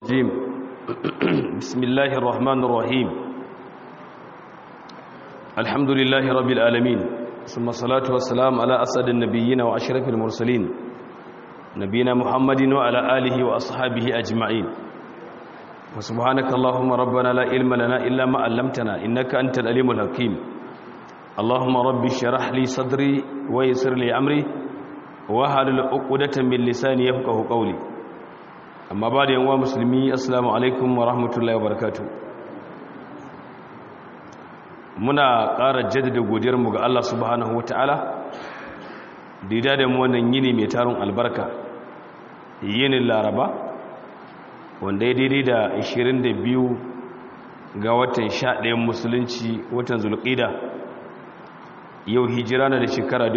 الرجيم بسم الله الرحمن الرحيم الحمد لله رب العالمين ثم الصلاة والسلام على أسد النبيين وأشرف المرسلين نبينا محمد وعلى آله وأصحابه أجمعين وسبحانك اللهم ربنا لا علم لنا إلا ما علمتنا إنك أنت الأليم الحكيم اللهم رب اشرح لي صدري ويسر لي أمري وهل عقدة من لساني يفقه قولي amma ba da yanwa musulmi assalamu alaikum wa rahmatullahi wa barakatu muna ƙara jaddada godiyarmu ga Allah subhanahu wa ta'ala da da mu wannan yini mai tarin albarka yinin laraba wanda ya daidai da 22 ga watan 11 musulunci watan zulƙida yau hijira na da shekara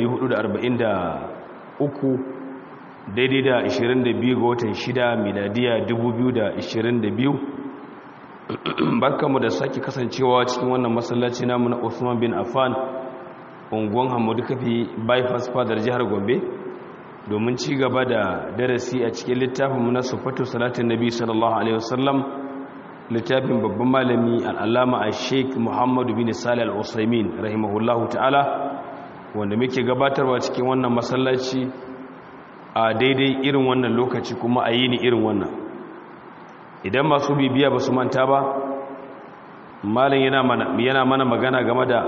1443 daidai da 22 ga watan 6 miladiya 2022 barkanmu da sake kasancewa cikin wannan masallaci namu na Usman bin Affan unguwan Hamadu Kafi bypass fadar jihar Gombe domin ci gaba da darasi a cikin littafinmu na Sufatu Salatin Nabi sallallahu alaihi wasallam littafin babban malami al'allama a Sheikh Muhammadu bin Salih al-Usaimin rahimahullahu ta'ala wanda muke gabatarwa cikin wannan masallaci a daidai irin wannan lokaci kuma a yi ni irin wannan idan masu bibiya ba su manta ba malin yana mana magana game da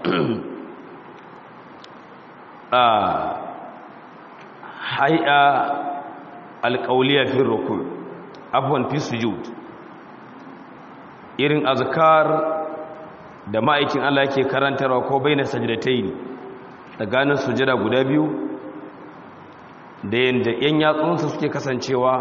a hai'a alƙauliya fi rukun abuwan fi sujud irin azkar da ma'aikin Allah ke karantarwa ko bai na sajidatai ne tsakanin sujada guda biyu da yadda 'yan yatsunsa suke kasancewa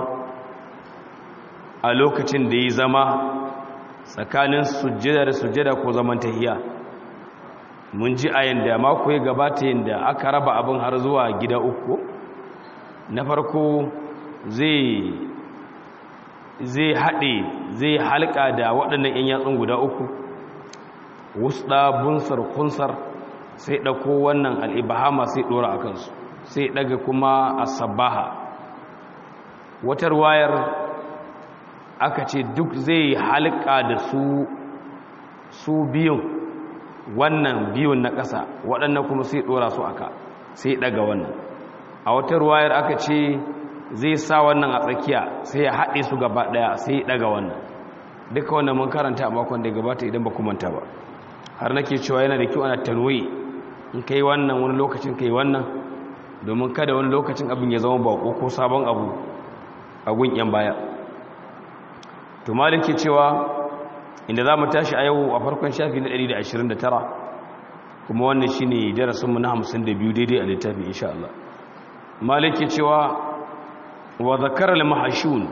a lokacin da ya zama tsakanin sujjada da sujjada ko zaman tahiya mun ji a yadda mako ya gabata yadda aka raba abin har zuwa gida uku na farko zai zai haɗe zai halka da waɗannan 'yan yatsun guda uku wusɗa bunsar kunsar sai ɗauko wannan al'ibahama sai ɗora a kansu sai daga kuma asabaha watar wayar aka ce duk zai halka da su su biyun wannan biyun na ƙasa waɗannan kuma sai ɗora su aka sai daga wannan a watar wayar aka ce zai sa wannan a tsakiya sai ya haɗe su gaba ɗaya sai daga wannan duka wannan mun karanta a makon da gabata idan ba manta ba har nake cewa yana da kyau ana tanwe in kai wannan wani lokacin kai wannan domin kada wani lokacin abin ya zama bako ko sabon abu a gun yan baya to malik ke cewa inda za mu tashi a yau a farkon shafi na 129 kuma wannan shi ne darasinmu na 52 daidai a littafi insha Allah malik ke cewa wa zakara al-mahashun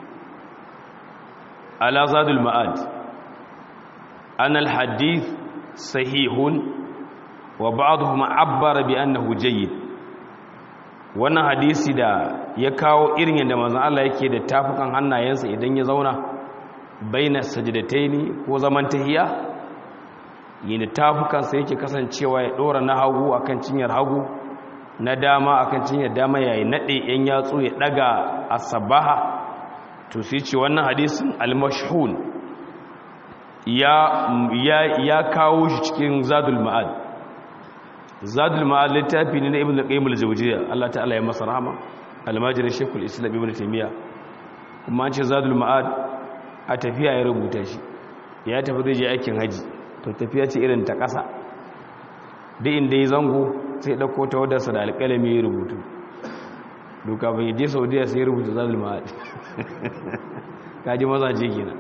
ala zadul ma'ad an al-hadith sahihun wa ba'dhum abbara bi annahu jayyid wannan hadisi da ya kawo irin yadda manzon Allah yake da tafukan hannayensa idan ya zauna baina sajdataini ko zaman tahiya yadda tafukansa yake kasancewa ya dora na hagu akan cinyar hagu na dama akan cinyar dama yayi nade yan yatsu ya daga asabaha to sai ce wannan hadisin al-mashhun ya ya ya kawo shi cikin zadul ma'ad zadul ma'ad littafi ne na ibn al-qayyim al-jawziyya Allah ta'ala ya masa rahama al-majri shaykhul islam ibn taymiya kuma an ce zadul ma'ad a tafiya ya rubuta shi ya tafi zai je aikin haji to tafiya ce irin ta ƙasa duk inda ya zango sai dauko ta wadarsa da alƙalami ya rubutu duka bai je saudiya sai ya rubuta zadul ma'ad kaji mazaje kenan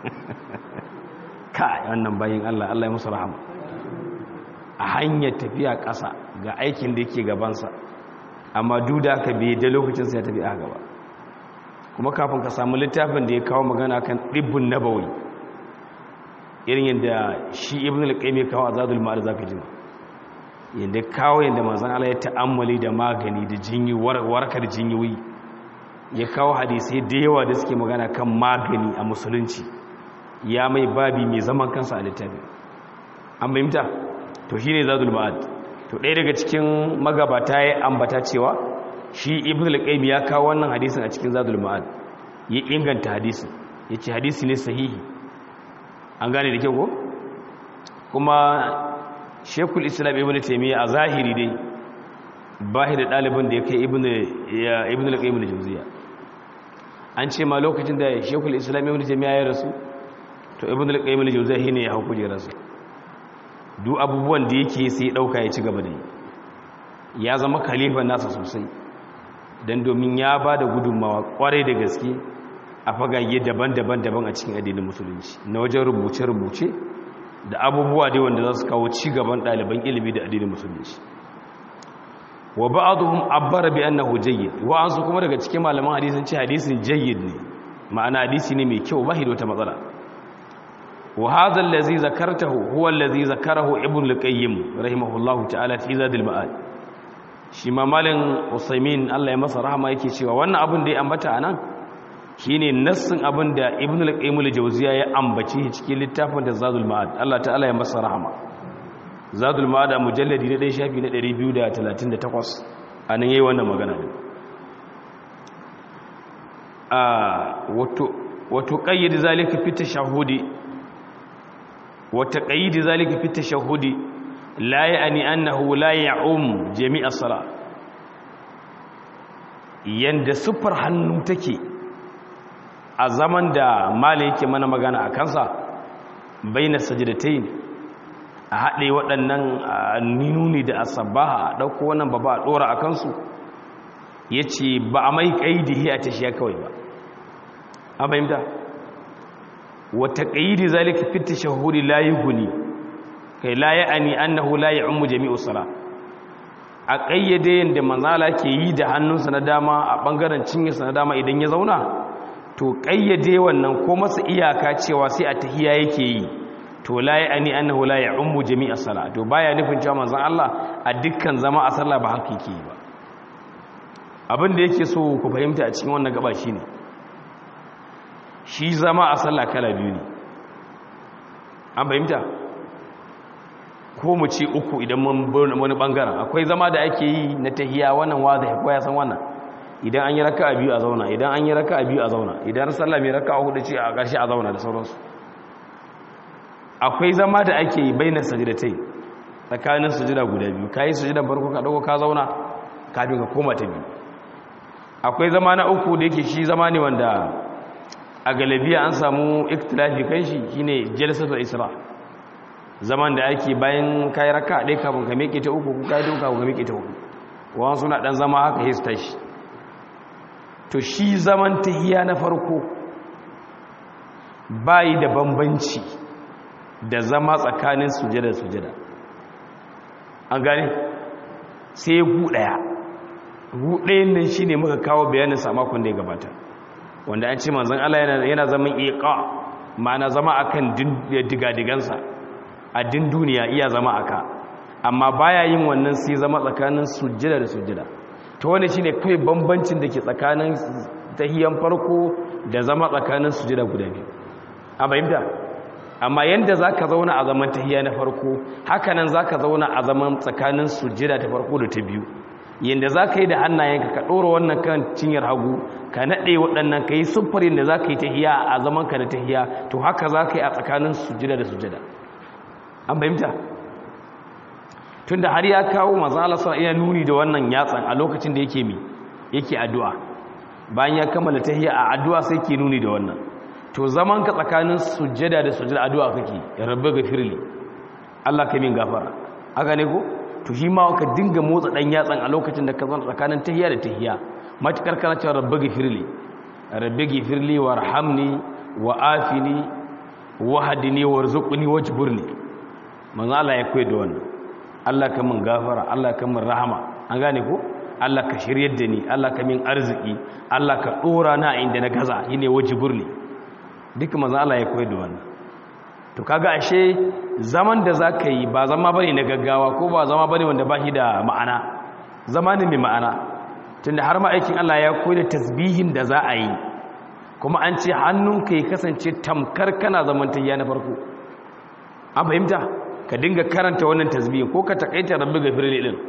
kai wannan bayin Allah Allah ya masa rahama a hanyar tafiya ƙasa ga aikin da yake gabansa amma duk da aka biye da lokacin sai ya tafi a gaba kuma kafin ka samu littafin da ya kawo magana kan ɗibbin nabawi irin yadda shi ibn al-qayyim ya kawo azadul ma'ad zaka ji yadda kawo yadda manzon Allah ya ta'ammali da magani da jinyi warkar jinyoyi ya kawo hadisi da yawa da suke magana kan magani a musulunci ya mai babi mai zaman kansa a littafin an bayyanta to shi ne zadul ma'ad to ɗaya daga cikin magabata ya ambata cewa shi ibn al-qayyim ya kawo wannan hadisin a cikin zadul ma'ad ya inganta hadisi ya ce hadisi ne sahihi an gane da kyau ko kuma shekul islam ibn taimiyya a zahiri dai ba da ɗalibin da ya kai ibn al-qayyim al-jawziya an ce ma lokacin da shekul islam ibn taimiyya ya rasu to ibn al-qayyim al-jawziya ne ya hau kujerarsa duk abubuwan da yake sai ya dauka ya ci gaba da yi ya zama khalifa nasa sosai dan domin ya ba da gudunmawa kwarai da gaske a fagage daban-daban daban a cikin addinin musulunci na wajen rubuce-rubuce da abubuwa dai wanda za su kawo ci gaban ɗaliban ilimi da addinin musulunci wa ba'dhum abbara bi annahu jayyid wa an su kuma daga cikin malaman hadisin ce hadisin jayyid ne ma'ana hadisi ne mai kyau ba shi da wata matsala wa hadha allazi zakartahu huwa allazi zakarahu ibn al-qayyim rahimahullahu ta'ala fi zadil ma'ad shi ma malin usaimin Allah ya masa rahama yake cewa wannan abin da ya ambata anan shine nassin abin da ibn al-qayyim al-jawziya ya ambaci cikin littafin da zadul ma'ad Allah ta'ala ya masa rahama zadul ma'ad a mujalladi na ɗaya shafi na 238 anan yayi wannan magana din a wato wato qayyid zalika fi tashahhudi wa taqayyid zalika fi tashahhudi la ya'ni annahu la ya'um jami'a salat yanda sufar hannu take a zaman da mala yake mana magana a kansa baina sajdatain a haɗe waɗannan nuni da asabaha a ɗauko wannan ba ba a ɗora a kansu ya ce ba a mai ƙaidihi a tashiya kawai ba a fahimta wata ƙaidi zalika fita shahuri layi guni kai laye ani annahu layi ummu jami'u sala a ƙayyade yadda manzala ke yi da hannunsa na dama a ɓangaren cinyarsa na dama idan ya zauna to ƙayyade wannan ko masa iyaka cewa sai a tahiya yake yi to la ya ani annahu la ya ummu jami'a sala to baya nufin cewa manzon Allah a dukkan zama a sallah ba haka yake yi ba abin da yake so ku fahimta a cikin wannan gaba shine shi zama a sallah kala biyu ne an fahimta ko mu ce uku idan mun wani bangaren akwai zama da ake yi na tahiya wannan wazi ko ya san wannan idan an yi raka'a biyu a zauna idan an yi raka'a biyu a zauna idan sallah mai raka'a hudu ce a ƙarshe a zauna da sauransu akwai zama da ake yi bainar sajidatai tsakanin sujida guda biyu ka yi sujidan farko ka ɗauko ka zauna kafin ka koma ta biyu akwai zama na uku da yake shi zama ne wanda a galabiya an samu iktilafi kan shi shine jalsatul isra zaman da ake bayan kayi raka ɗaya kafin ka miƙe ta uku ko kayi ta uku kafin ka miƙe ta uku wani suna ɗan zama haka hista shi to shi zaman tahiya na farko bayi da bambanci da zama tsakanin sujada sujada an gane sai gu daya gu dayan nan shine muka kawo bayanin sa makon da ya gabata wanda an ce manzon Allah yana yana zaman iqa ma'ana zama akan digadigansa a din duniya iya zama aka amma baya yin wannan sai zama tsakanin sujada da sujada to wani shine kai bambancin da ke tsakanin tahiyan farko da zama tsakanin sujada guda biyu a bayyana amma yanda za ka zauna a zaman tahiya na farko hakanan za ka zauna a zaman tsakanin sujjida ta farko da ta biyu yanda za ka yi da hannayenka ka ɗora wannan kan cinyar hagu ka naɗe waɗannan ka yi siffarin da za ka yi tahiya a zaman ka da tahiya to haka za ka yi a tsakanin sujjida da sujjida an fahimta tun da har ya kawo mazala sa iya nuni da wannan yatsan a lokacin da yake mi yake addu'a bayan ya kammala tahiya a addu'a sai ke nuni da wannan to zaman ka tsakanin sujjada da sujjada addu'a kake ya rabbi gafirli Allah ka min gafara haka ne ko to shi ma ka dinga motsa dan yatsan a lokacin da ka zama tsakanin tahiyya da tahiyya matakar kana cewa rabbi gafirli rabbi gafirli warhamni wa afini wahdini warzuqni wajburni manzo Allah ya koyi da wannan Allah ka min gafara Allah ka min rahama an gane ko Allah ka shiryar da ni Allah ka min arziki Allah ka dora na inda na gaza shine wajburni duk maza Allah ya koyar da wannan to kaga ashe zaman da zaka yi ba zama bane na gaggawa ko ba zama bane wanda ba shi da ma'ana zama ne mai ma'ana tunda har ma'aikin Allah ya koyar da tasbihin da za a yi kuma an ce hannunka ya kasance tamkar kana zaman tayya na farko an fahimta ka dinga karanta wannan tasbihin ko ka takaita rabbi gafirli din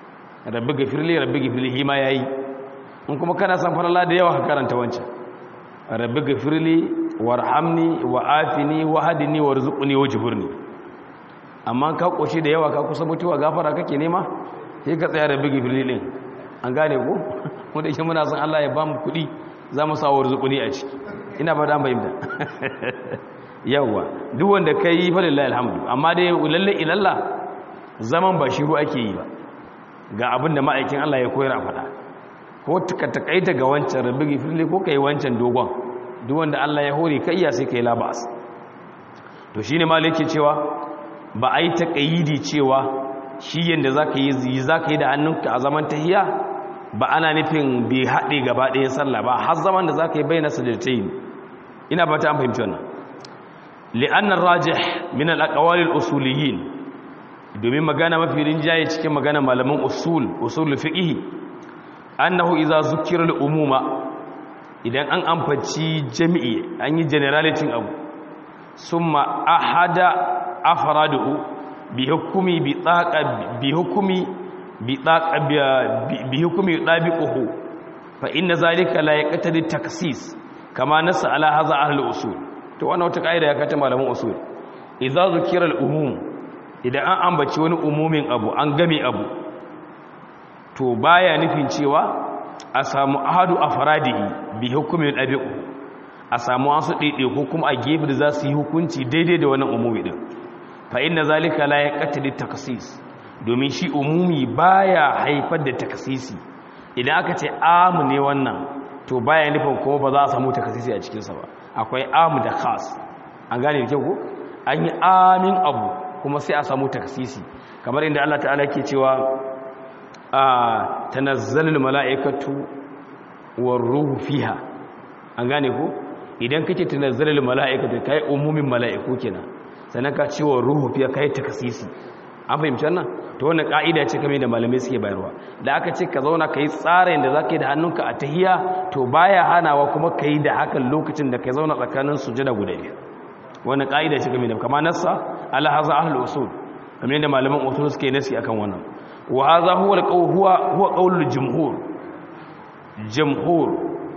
rabbi gafirli rabbi gafirli hima yayi in kuma kana san farala da yawa ka karanta wancan rabbi gafirli warhamni wa afini wa hadini warzuqni wajburni amma ka koshi da yawa ka kusa mutuwa gafara kake nema sai ka tsaya rabbi gafirli din an gane ko mu da shi muna son Allah ya bamu kuɗi za mu sa warzuqni a ciki ina ba da bayyana yawa duk wanda kai fa lillahi alhamdu amma dai lalle ilalla zaman ba shiru ake yi ba ga abin da ma'aikin Allah ya koyar a faɗa ko ka takaita ga wancan rabbi gifirli ko kai wancan dogon duk wanda Allah ya hore ka iya sai kai labas to shine malaki cewa ba ai taqayidi cewa shi yanda zaka yi zaka yi da hannunka a zaman tahiyya ba ana nufin bai haɗe gaba ɗayan sallah ba har zaman da zaka yi bayyana sajdatayn ina ba ta an fahimci wannan li'anna ar-rajih min al-aqwali al-usuliyyin domin magana mafi rinjaye cikin magana malaman usul usul fiqh annahu idza zukira al-umuma idan an amfaci jami'i an yi generality abu summa ahada afraduhu bi hukumi bi taqa bi hukumi bi taqa bi hukumi dabiquhu fa inna zalika la yaqtadi taksis kama nasa ala hadha ahli usul to wannan wata kaida ya kata malaman usul idza zukira al-umum idan an ambaci wani umumin abu an game abu to baya nufin cewa a samu ahadu a faradihi bi hukumin ɗabi'u a samu wasu ɗaiɗe ko kuma a gefe da za su yi hukunci daidai da wannan umumi ɗin fa inna zalika la ya ƙatali taksis domin shi umumi baya haifar da takasisi idan aka ce amu ne wannan to baya nufin kuma ba za a samu takasisi a cikinsa ba akwai amu da khas an gane da kyau ko an yi amin abu kuma sai a samu takasisi kamar inda Allah ta'ala ke cewa a tanazzalul mala'ikatu war ruhu fiha an gane ko idan kake tanazzalul mala'ikatu kai umumin mala'iku kenan sannan ka ce war ruhu fiha kai takasisi an fahimci wannan to wannan ka'ida ce kamar da malamai suke bayarwa da aka ce ka zauna kai tsarin da zaka yi da hannunka a tahiya to baya hanawa kuma kai da hakan lokacin da kai zauna tsakanin sujada guda biyu wannan ka'ida ce kamar da kamar nassa ala haza ahlul usul kamar yadda malaman usul suke nasi akan wannan wa hadha huwa alqawl huwa huwa qawlul jumhur jumhur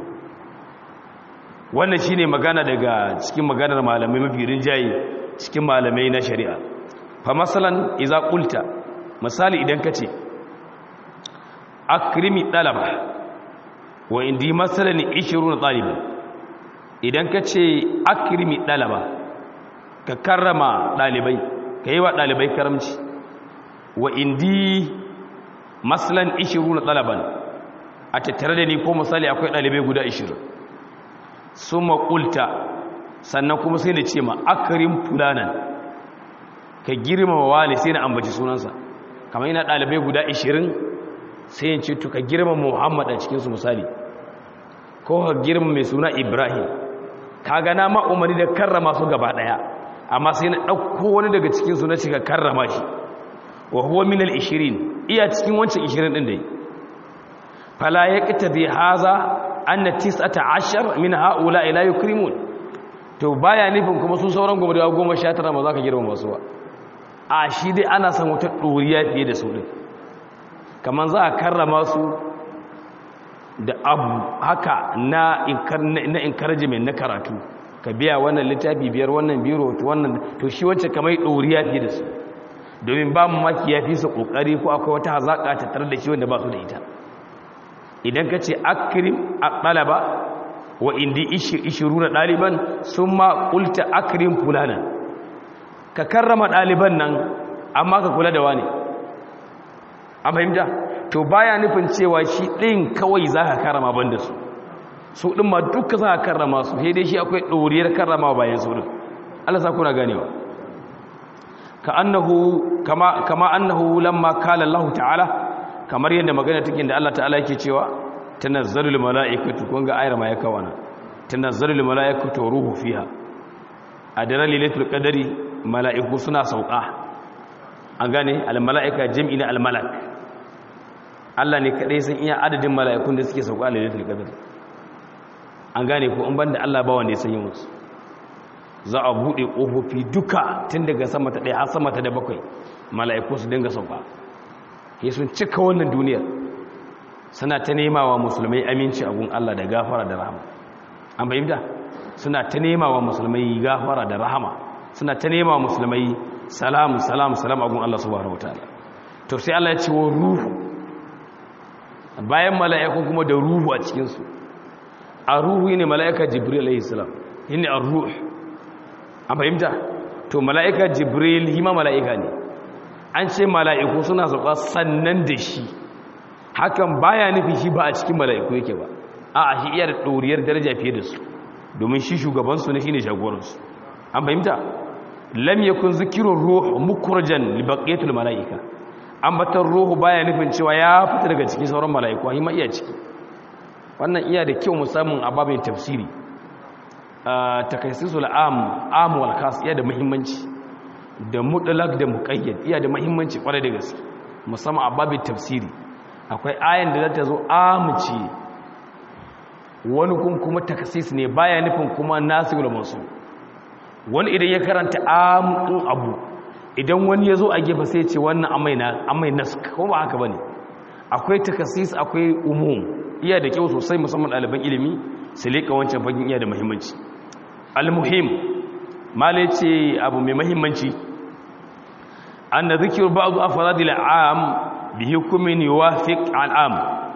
wannan shine magana daga cikin maganar malamai mafi rinjaye cikin malamai na shari'a fa masalan idza qulta misali idan kace akrimi talaba wa indi masalan 20 taliban idan kace akrimi talaba ka karrama dalibai ka yi wa ɗalibai karamci wa indi maslan ishiru na ɗalaban a tattare da ni ko misali akwai ɗalibai guda ishirin sun maƙulta sannan kuma sai na ce ma akarin fulanan ka girmama wani sai na ambaci sunansa kamar yana ɗalibai guda ishirin sai yin ce to ka girmama muhammad a cikinsu misali ko ka girmama mai suna ibrahim ka gana ma umarni da karrama su gaba ɗaya amma sai na ɗauko wani daga cikinsu na cika karrama shi wa huwa min al-ishirin iya cikin wancan ishirin ɗin dai fala ya ƙita bi haza an na tis'ata ashar min ha'ula ila yukrimun to baya nufin kuma su sauran goma da goma sha tara ma za ka girma masu ba a shi dai ana san wata ɗoriya fiye da su ɗin kamar za a karrama su da abu haka na encouragement na karatu ka biya wannan littafi biyar wannan biro wannan to shi wacce kamar ɗoriya fiye da su domin ba mu maki ya fi su ƙoƙari ko akwai wata hazaƙa ta tare da shi wanda ba su da ita idan ka ce akirim a ɗalaba wa indi ishiru na ɗaliban sun ma ƙulta akirim fulana ka karrama ɗaliban nan amma ka kula da wani a fahimta to baya nufin cewa shi ɗin kawai za ka karrama ban da su su ɗin ma duka za a karrama su sai dai shi akwai ɗoriyar karrama bayan su ɗin Allah sa kuna ganewa ka annahu kama kama annahu lamma kala Allah ta'ala kamar yadda magana take da Allah ta'ala yake cewa tanazzalul mala'ikatu kun ga ayar ma ya kawana tanazzalul mala'ikatu ruhu fiha a daren lailatul qadari mala'iku suna sauka an gane al mala'ika jam'i na al malak Allah ne kadai san iya adadin mala'ikun da suke sauka a lailatul qadari an gane ko in banda Allah ba wanda ya san musu za a bude kofofi duka tun daga sama ta ɗaya har sama ta da bakwai mala'iku su dinga sauka ke sun cika wannan duniyar suna ta nema wa musulmai aminci a gun Allah da gafara da rahama an fahimta suna ta nema wa musulmai gafara da rahama suna ta nema wa musulmai salam salam salam agun Allah subhanahu wataala to sai Allah ya ce wa ruhu bayan mala'iku kuma da ruhu a cikin su a ruhu ne mala'ika jibril alayhi salam shine ar-ruh an fahimta to mala'ika jibril hima mala'ika ne an ce mala'iku suna sauka sannan da shi hakan baya nufi shi ba a cikin mala'iku yake ba a shi iya da ɗoriyar daraja fiye da su domin shi shugabansu ne shi ne shagoransu an fahimta lam yakun zikirun ruhu mukurjan libaqiyatul mala'ika ambatar ruhu baya nufin cewa ya fita daga cikin sauran mala'iku a ma iya ciki wannan iya da kyau musamman a babin tafsiri takaisisul am am wal khas iya da muhimmanci da mutlaq da muqayyad iya da muhimmanci kwarai da gaske musamman a babin tafsiri akwai ayan da za ta zo amci wani kun kuma takasis ne baya nufin kuma nasirul masu wani idan ya karanta amin abu idan wani ya zo a gefe sai ce wannan amai nask ko ba haka ba ne akwai takasis akwai umum iya da kyau sosai musamman ɗaliban ilimi su leƙa wancan fagin iya da muhimmanci almuhim mala ce abu mai muhimmanci an da zikir ba'adu afaradil am bi hukumin yuwafiq al'am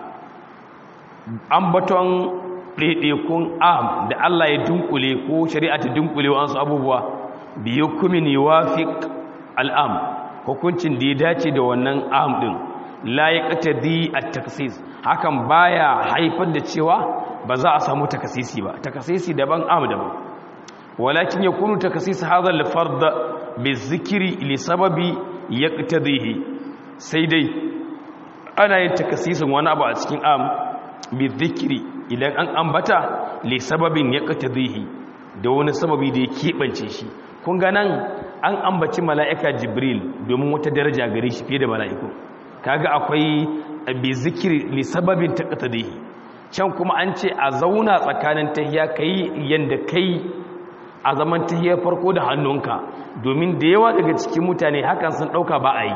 ambaton ɗaiɗaikun am da Allah ya dunkule ko shari'a ta dunkule wasu abubuwa bi hukumin yuwafiq al'am hukuncin da ya dace da wannan am din la yaqtadi at-taksis hakan baya haifar da cewa ba za a samu takasisi ba takasisi daban am daban walakin yakunu takasis hadha al-fard bizikri li sababi yaqtadihi sai dai ana yin takasisin wani abu a cikin am bizikri idan an ambata li sababin yaqtadihi da wani sababi da ya keɓance shi kun ga nan an ambaci mala'ika jibril domin wata daraja gare shi fiye da mala'iku kaga akwai bi zikiri li sababin taqtadihi can kuma an ce a zauna tsakanin tahiya kai yanda kai a zaman tahiyar farko da hannunka domin da yawa daga cikin mutane hakan sun dauka ba a yi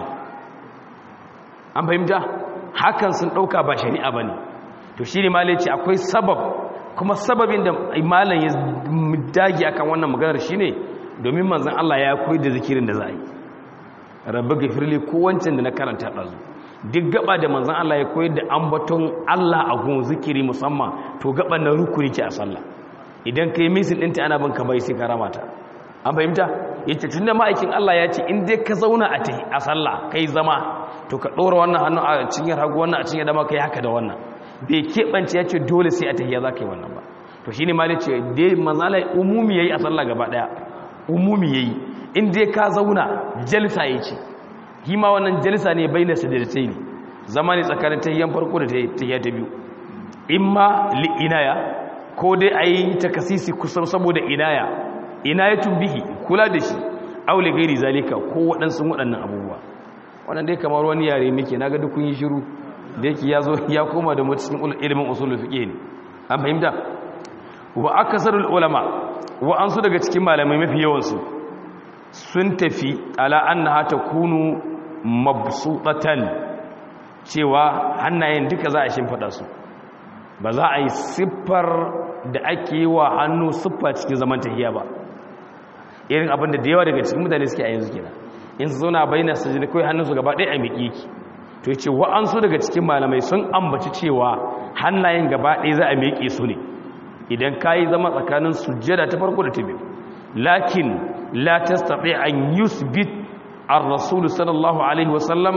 an fahimta hakan sun dauka ba shari'a bane to shine malai ce akwai sabab kuma sababin da malam ya dage akan wannan maganar shine domin manzon Allah ya koyi da zikirin da za a yi rabbi gafirli ko wancan da na karanta ɗazu duk gaba da manzan Allah ya koyar da ambaton Allah a gun zikiri musamman to gaba na rukuni ke a sallah idan ka yi misin ɗinta ana bin ka bai sai ka ramata an fahimta yace tunda ma'aikin Allah ya ce in dai ka zauna a tahi a sallah kai zama to ka ɗora wannan hannu a cinyar hagu wannan a cinyar dama kai haka da wannan bai keɓance ya ce dole sai a tahiya za ka yi wannan ba to shine ma ce dai manzan Allah umumi yayi a sallah gaba ɗaya umumi yayi in dai ka zauna jalsa yace kima wannan jalsa ne bai na sajadatai ne zama ne tsakanin tahiyyan farko da tahiyya ta biyu imma li inaya ko dai a yi takasisi kusan saboda inaya inayatun bihi kula da shi aule gairi zalika ko waɗansu waɗannan abubuwa wannan dai kamar wani yare muke na ga dukun yi shiru da yake ya zo ya koma da mutum ilimin usulul fiqh ne an fahimta wa akasarul ulama wa an su daga cikin malamai mafi yawansu sun tafi ala annaha takunu mabsutatan cewa hannayen duka za a shimfada su ba za a yi siffar da ake yi wa hannu siffa cikin zaman tahiya ba irin abin da yawa daga cikin mutane suke a yanzu kenan in su zauna bayyana su ji kawai hannunsu gaba ɗaya a miƙi yake to ce wa'ansu daga cikin malamai sun ambaci cewa hannayen gaba ɗaya za a miƙe su ne idan ka yi zama tsakanin sujjada ta farko da ta biyu lakin la tastati an yusbit ar-rasul sallallahu alaihi wasallam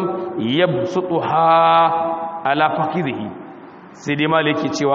yabsutuha ala fakhidhihi sai dai malaki cewa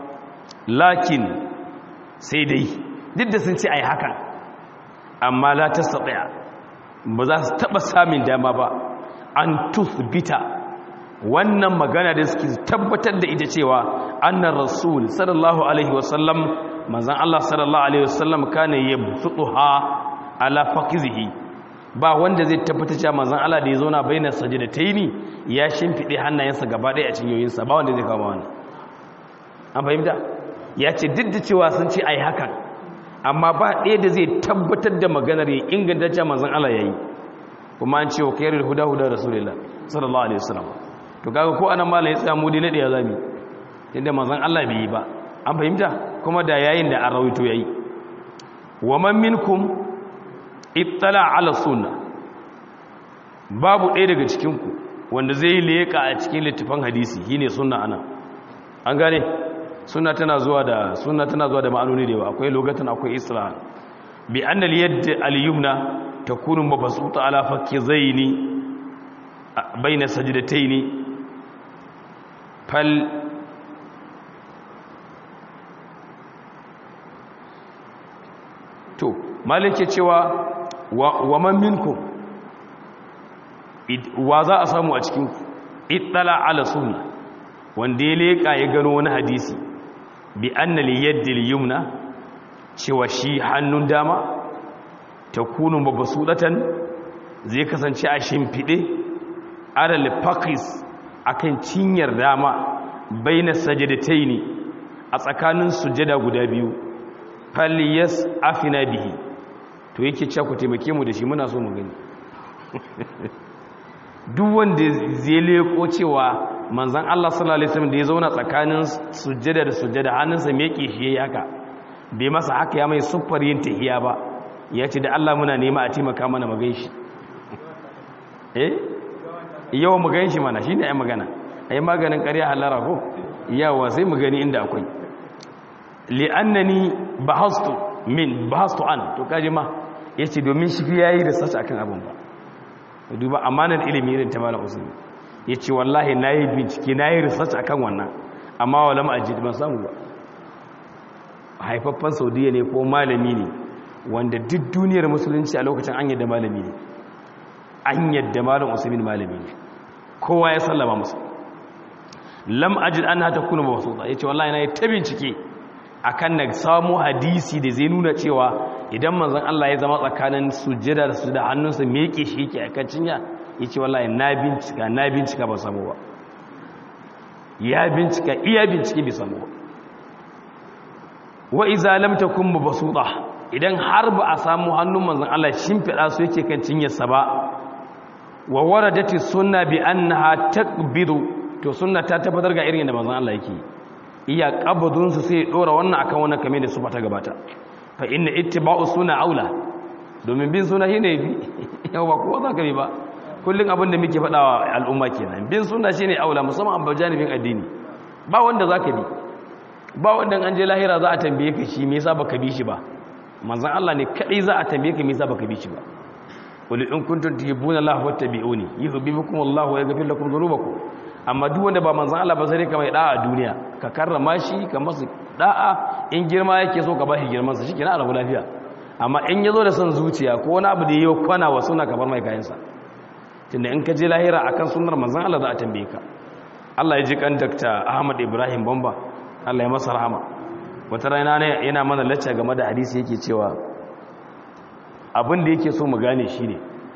lakin sai dai duk da sun ce ai haka amma la tastati ba za su taba samun dama ba an tusbita wannan magana da suke tabbatar da ita cewa annar rasul sallallahu alaihi wasallam manzon Allah sallallahu alaihi wasallam kana yabsutuha ala fakizihi ba wanda zai tabbata cewa manzon Allah da ya zauna bainar sajdataini ya shimfide hannayensa gaba ɗaya a cinyoyinsa ba wanda zai kama wannan an fahimta ya ce duk da cewa sun ce ai hakan amma ba ɗaya da zai tabbatar da maganar ya inganta cewa manzon Allah yayi kuma an ce wa khairul huda huda rasulullah sallallahu alaihi wasallam to kaga ko anan malai ya tsaya mu dai na da ya zami inda manzon Allah bai yi ba an fahimta kuma da yayin da an rawaito yayi wa man minkum ittala ala sunna babu ɗaya daga cikin ku wanda zai leka a cikin littafin hadisi shine sunna ana an gane sunna tana zuwa da sunna tana zuwa da ma'anoni da yawa akwai lugatan akwai isra bi anna al-yadd al-yumna takunu mabsuta ala fakkizaini bayna sajdataini fal to malik ke cewa wa man minkum wa za a samu a cikin ittala ala sunna wanda ya leka ya gano wani hadisi bi anna li yaddil yumna cewa shi hannun dama takunu mabsudatan zai kasance a shimfide ala lifaqis akan cinyar dama baina sajadataini a tsakanin sujada guda biyu faliyas afina bihi to yake cewa ku taimake mu da shi muna so mu gani duk wanda zai leko cewa manzon Allah sallallahu alaihi wasallam da ya zauna tsakanin sujjada da sujjada hannunsa me yake shi haka bai masa haka ya mai suffar yin tahiya ba ya ce da Allah muna nema a taimaka mana mu ganshi eh yawa mu ganshi mana shine ai magana ai maganin ƙarya halara ko yawa sai mu gani inda akwai li'annani bahastu min bahastu an to kaji ma yace domin shi fi yayi research akan abin ba duba amanar ilimi irin ta malam usman yace wallahi nayi bincike nayi research akan wannan amma wala ma ajid ban samu ba haifaffan saudiya ne ko malami ne wanda duk duniyar musulunci a lokacin an yadda malami ne an yadda malam usman malami ne kowa ya sallama musu lam ajid an hata kuna mawsuta yace wallahi nayi ta bincike akan na samu hadisi da zai nuna cewa idan manzon Allah ya zama tsakanin sujjada da sujjada hannunsa me yake shi yake akan cinya yace wallahi na bincika na bincika ba samu ba ya bincika iya bincike bai samu ba wa iza lam takun mabsuta idan har ba a samu hannun manzon Allah shimfida su yake kan cinyarsa ba wa waradati sunna bi annaha takbidu to sunna ta tabbatar ga irin da manzon Allah yake iya qabdun su sai dora wannan akan wannan kame da su fata gabata fa inna ittiba'u sunna aula domin bin sunna shine bi yau ba kowa zaka bi ba kullun abin da muke faɗawa al'umma kenan bin sunna shine aula musamman an bajanibin addini ba wanda zaka bi ba wanda an je lahira za a tambaye ka shi me yasa baka bi shi ba manzon Allah ne kadai za a tambaye ka me yasa baka bi shi ba qul in kuntum tuhibbuna Allah fattabi'uni yuhibbukum Allah wa yaghfir lakum dhunubakum amma duk wanda ba manzon Allah ba sai ka mai da'a a duniya ka karrama shi ka masa da'a in girma yake so ka bashi girman sa shikenan a rabu lafiya amma in yazo da son zuciya ko wani abu da yayi kwana wa suna ka bar mai kayan sa tunda in ka je lahira akan sunnar manzon Allah za a tambaye ka Allah ya ji kan Dr. Ahmad Ibrahim Bamba Allah ya masa rahama wata rana ne yana mana lacca game da hadisi yake cewa abin da yake so mu gane shine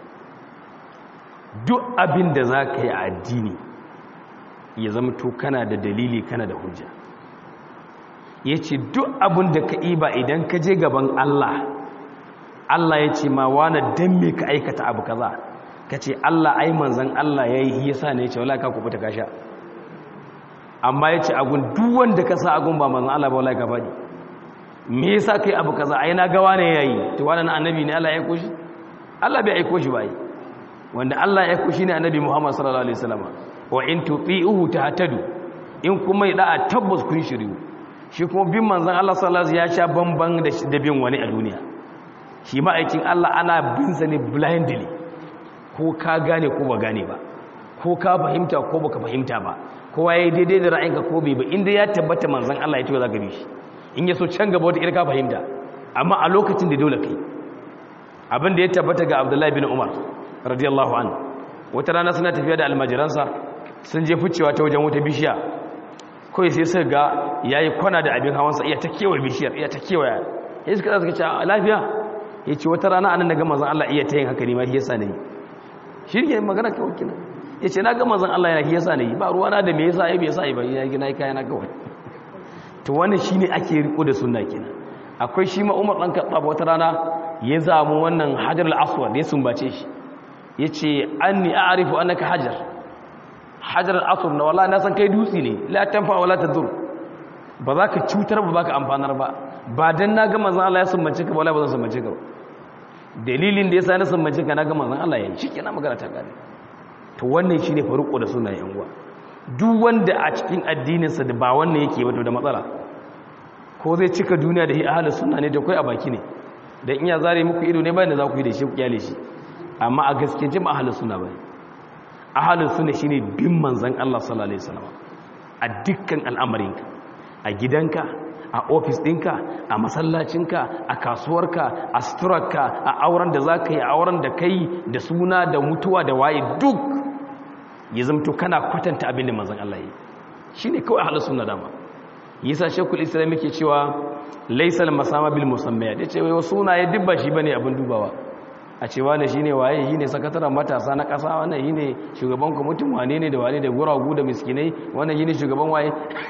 duk abin da za ka yi a addini ya zama to kana da dalili kana da hujja ya ce duk abin da ka iba idan ka je gaban Allah Allah ya ce ma wane don me ka aikata abu kaza ka ce Allah ai manzan Allah ya yi yasa ne ya ce wala ka kubuta ka sha amma ya ce agun duk wanda ka sa agun ba manzan Allah ba wala ka faɗi me yasa kai abu kaza ai na ga wane yayi to wannan annabi ne Allah ya aiko shi Allah bai aiko shi ba ai wanda Allah ya aiko shi ne annabi Muhammad sallallahu alaihi wasallam wa in tuti'uhu tahtadu in kuma da tabbas kun shiriyu shi kuma bin manzon Allah sallallahu alaihi ya sha bamban da da bin wani a duniya shi ma aikin Allah ana bin sa ne blindly ko ka gane ko ba gane ba ko ka fahimta ko baka fahimta ba kowa yayi daidai da ra'ayinka ko bai ba inda ya tabbata manzon Allah ya ce za ka bi shi in ya so can gaba wata irka fahimta amma a lokacin da dole kai abin da ya tabbata ga Abdullahi bin Umar radiyallahu anhu wata rana suna tafiya da almajiransa sun je ficewa ta wajen wata bishiya kawai sai suka ga yayi kwana da abin hawansa iya ta kewaye bishiyar iya ta kewaya ya suka suka ce lafiya ya ce wata rana anan daga manzon Allah iya ta yin haka ne ma shi yasa ne shi ne magana kawai kina ya ce na ga manzon Allah yana shi yasa ne ba ruwana da me yasa ai bai yasa ai ba ya gina kai na kawai to wannan shine ake riko da sunna kenan akwai shi ma Umar dan Khattab wata rana ya zamu wannan Hajar al-Aswad ya sumbace shi yace anni a'rifu annaka hajar hajar al-asr na wallahi na san kai dutsi ne la tanfa wala tadur ba za ka cutar ba ka amfanar ba ba dan na ga manzon Allah ya sumbace ka ba wallahi ba zan sumbace ka ba dalilin da yasa na sumbace ka na ga manzon Allah ya yi shikenan magana ta gane to wannan shine faruko da sunan yan uwa duk wanda a cikin addininsa da ba wannan yake ba to da matsala ko zai cika duniya da hi ahlus sunna ne da kai a baki ne dan iya zare muku ido ne bayan da za ku yi da shi ku kyale shi amma a gaskiya jin ahlus sunna bane ahlus sunna shine bin manzon Allah sallallahu alaihi wasallam a dukkan al'amarinka a gidanka a ofis ɗinka a masallacinka a kasuwarka a suturarka a auren da za ka yi a auren da ka yi da suna da mutuwa da waye duk ya zamto kana kwatanta abin da manzan Allah yi shi ne kawai halar suna dama yasa shekul islam yake cewa laisal masama bil musamman ya ce wai sunaye duk ba shi bane abin dubawa a cewa ne shine waye shine sakataren matasa na kasa wannan shine shugaban kwamitin wane ne da wane da guragu da miskinai wannan shine shugaban waye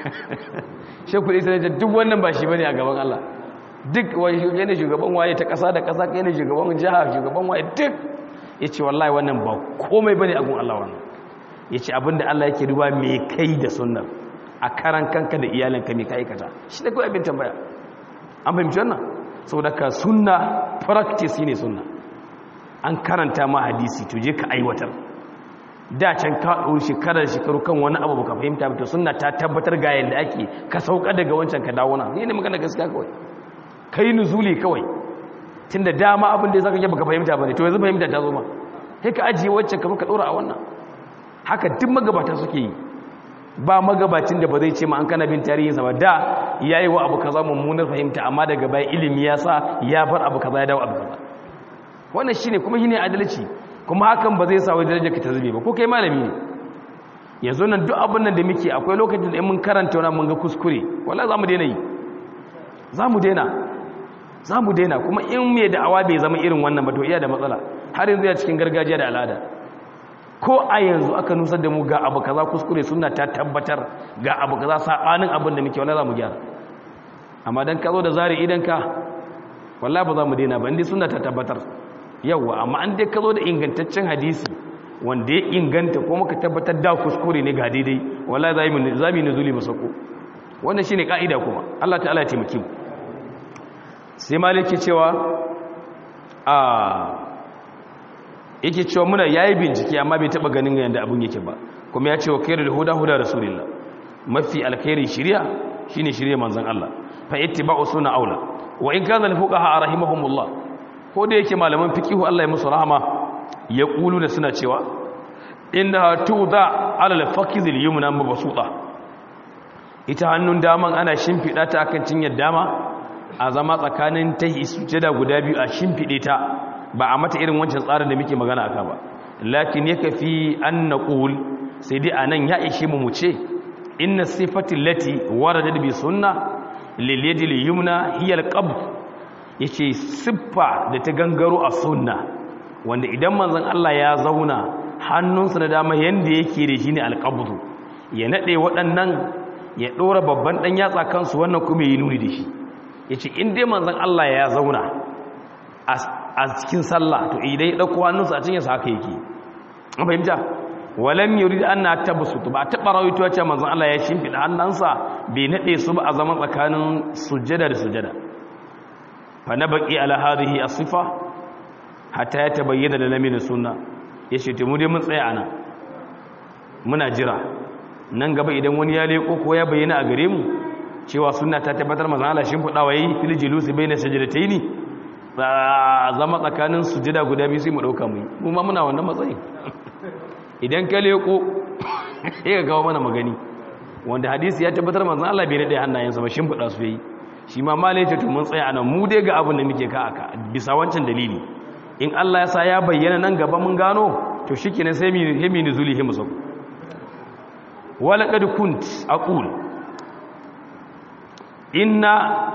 shekul islam ya duk wannan ba shi bane a gaban Allah duk wani ne shugaban waye ta kasa da kasa kai ne shugaban jiha shugaban waye duk yace wallahi wannan ba komai bane a gun Allah wannan yace abinda Allah yake duba me kai da sunnar a karan kanka da iyalanka me ka aikata shi da kawai abin tambaya an fahimci wannan saboda ka sunna practice ne sunna an karanta ma hadisi to je ka aiwatar da can ka ɗau shekarar shekaru kan wani abu baka fahimta ba to sunna ta tabbatar ga yanda ake ka sauka daga wancan ka dawo na ni ne magana gaskiya kawai kai nuzuli kawai tunda dama abin da zaka yi baka fahimta bane to yanzu fahimta ta zo ma sai ka ajiye wancan ka ka dora a wannan haka duk magabata suke yi ba magabacin da ba zai ce ma an kana bin tarihinsa ba da yayi wa abu kaza mummunar fahimta amma daga baya ilimi ya sa ya bar abu kaza ya dawo abu kaza wannan shine kuma shine adalci kuma hakan ba zai sa wai darajar ka ta zube ba ko kai malami ne yanzu nan duk abin nan da muke akwai lokacin da mun karanta wannan mun ga kuskure wallahi zamu daina yi zamu daina zamu daina kuma in me da'awa bai zama irin wannan ba to iya da matsala har yanzu ya cikin gargajiya da al'ada ko a yanzu aka nusar da mu ga abu kaza kuskure suna ta tabbatar ga abu kaza sabanin abin da muke wallahi zamu gyara amma dan ka zo da zari idan ka wallahi ba za mu daina ba indai suna ta tabbatar yawa amma an dai ka zo da ingantaccen hadisi wanda ya inganta ko muka tabbatar da kuskure ne ga daidai wallahi za mu za mu nuzuli masako wannan shine kaida kuma Allah ta'ala ya taimake mu sai maliki cewa a yake cewa muna yayi bincike amma bai taba ganin yanda abun yake ba kuma ya ce wa khairul huda huda rasulillah mafi alkhairi shiriya shine shiriya manzon Allah fa ittiba'u sunna aula wa in kana al-fuqaha rahimahumullah ko da yake malaman fiqihu Allah ya musu rahama ya kulu da suna cewa inda tuda ala al-faqiz al-yumna mabsuta ita hannun daman ana shimfida ta akan cinyar dama a zama tsakanin tahi sujada guda biyu a shimfide ta ba a mata irin wancan tsarin da muke magana aka ba lakin yake fi an naqul sai dai anan ya ishe mu mu ce inna sifatil lati waradat bi sunna lil yadi al yumna hiya al qabd yace siffa da ta gangaro a sunna wanda idan manzon Allah ya zauna hannunsa na dama yanda yake da shi ne al qabd ya nade waɗannan ya dora babban dan yatsa kansu wannan kuma yi nuni da shi yace in dai manzon Allah ya zauna a cikin sallah to idan ya dauko hannunsa a cikin sa haka yake an fahimta walam yurid an na tabsutu ba ta barawito ya ce manzon Allah ya shimfida hannunsa bai nade su ba a zaman tsakanin sujjada da sujjada fa nabqi ala hadhihi as-sifa hatta ya tabayyana da lamin sunna yace to mu dai mun tsaya anan muna jira nan gaba idan wani ya leko ko ya bayyana a gare mu cewa sunna ta tabbatar manzon Allah shimfida wayi fil julusi bayna sajdataini zama tsakanin sujada guda biyu sai mu dauka mu mu ma muna wannan matsayin idan ka leko sai ka kawo mana magani wanda hadisi ya tabbatar manzon Allah bai nade hannayensa ba shin fuda su yi shi ma malai ta to mun tsaya anan mu dai ga abin da muke ka aka bisa wancan dalili in Allah ya sa ya bayyana nan gaba mun gano to shikenan sai mi himi nuzuli himu sab wala qad kunt aqul inna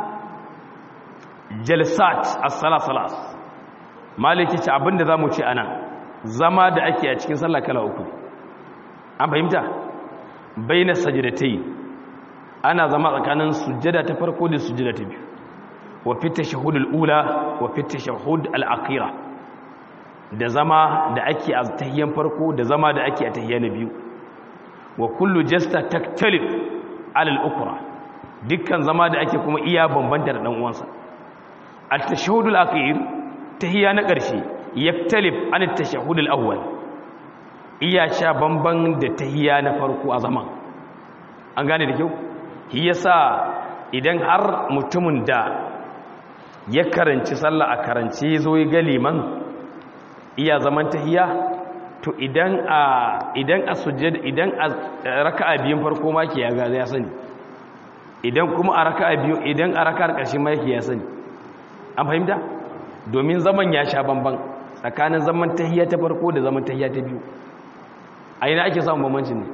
jalsat as-salasalas maliki ce abinda zamu ce anan zama da ake a cikin sallah kala uku an fahimta baina sajdatai ana zama tsakanin sujjada ta farko da sujjada ta biyu wa fi tashahhud al-ula wa fi tashahhud al-akhira da zama da ake a tahiyyan farko da zama da ake a tahiyya na biyu wa kullu jasta taktalif ala al-ukra dukkan zama da ake kuma iya bambanta da dan uwansa at-tashahhudul akhir tahiyya na ƙarshe yaktalif an at-tashahhudul awwal iya sha bamban da tahiyya na farko a zaman an gane da kyau shi yasa idan har mutumin da ya karanci sallah a karance zo ya ga liman iya zaman tahiyya to idan a idan a sujjada idan a raka'a biyun farko ma ke ya ga ya sani idan kuma a raka'a biyu idan a raka'ar ƙarshe ma yake ya sani an fahimta domin zaman ya sha bamban tsakanin zaman tahiyya ta farko da zaman tahiyya ta biyu a ina ake samun bambancin ne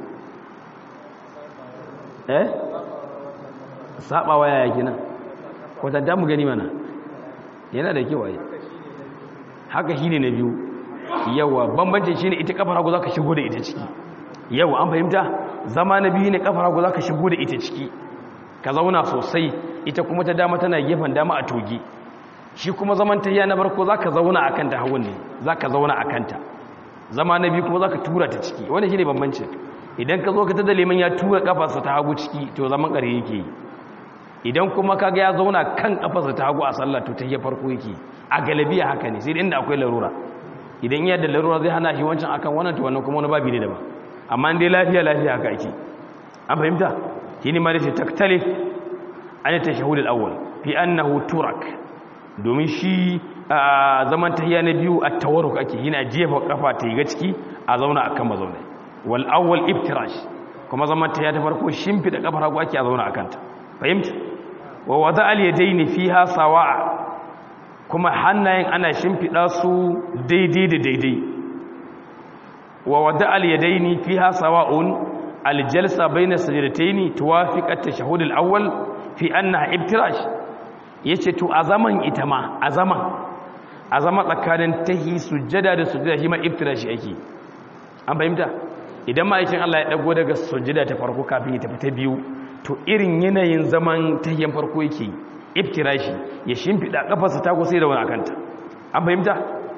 eh sabawa yaya kenan kwatanta mu gani mana yana da kyau ai haka shine na biyu yawa bambancin shine ita kafar hagu zaka shigo da ita ciki yawa an fahimta zama na biyu ne kafar hagu zaka shigo da ita ciki ka zauna sosai ita kuma ta dama tana gefen dama a toge shi kuma zaman tahiya na barko zaka zauna akan ta hagun ne zaka zauna akan ta zama na biyu kuma zaka tura ta ciki wannan shine bambancin idan ka zo ka tada liman ya tura kafarsa ta hagu ciki to zaman kare yake yi idan kuma kaga ya zauna kan kafarsa ta hagu a sallah to tahiyya farko yake a galabiya haka ne sai inda akwai larura idan iya da larura zai hana shi wancan akan wannan to wannan kuma wani babi ne daban amma dai lafiya lafiya haka ake an fahimta shine ma dace taktalif an tashahhud al-awwal fi annahu turak domin shi zaman tahiyya na biyu a tawarruk ake yana jefa kafa ta ga ciki a zauna akan mazaunai wal awwal iftirash kuma zaman tahiyya ta farko shimfida kafar hagu ake a zauna akan ta fahimta wa wada al yadaini fiha sawa'a kuma hannayen ana shimfida su daidai da daidai wa wada al yadaini fiha sawa'un al jalsa bayna sajdataini tuwafiq at tashahhud al awwal fi annaha iftirash yace to a zaman ita ma a zaman a zama tsakanin tahi sujjada da sujjada shi ma iftirashi ake an fahimta idan ma'aikin Allah ya dago daga sujjada ta farko kafin ya tafi ta biyu to irin yanayin zaman tahiyyan farko yake iftirashi ya shimfida kafarsa ta sai da wani akanta an fahimta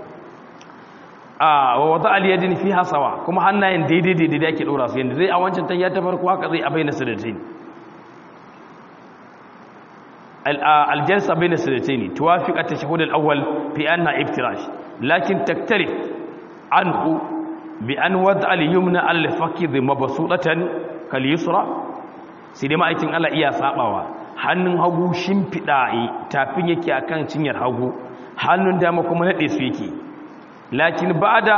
a wa wata aliyadin fi hasawa kuma hannayen daidai daidai da ake dora su yanda zai a wancan tahiyya ta farko haka zai a bayyana sadatain الجلسة بين السنتين توافق التشهد الأول في أنها افتراش لكن تختلف عنه بأن وضع اليمنى على الفخذ مبسوطة كاليسرى سيدي ما أيتين الله إيا سابوا hannun hagu shimfiɗa tafin yake akan cinyar hagu hannun dama kuma naɗe su yake lakin ba'da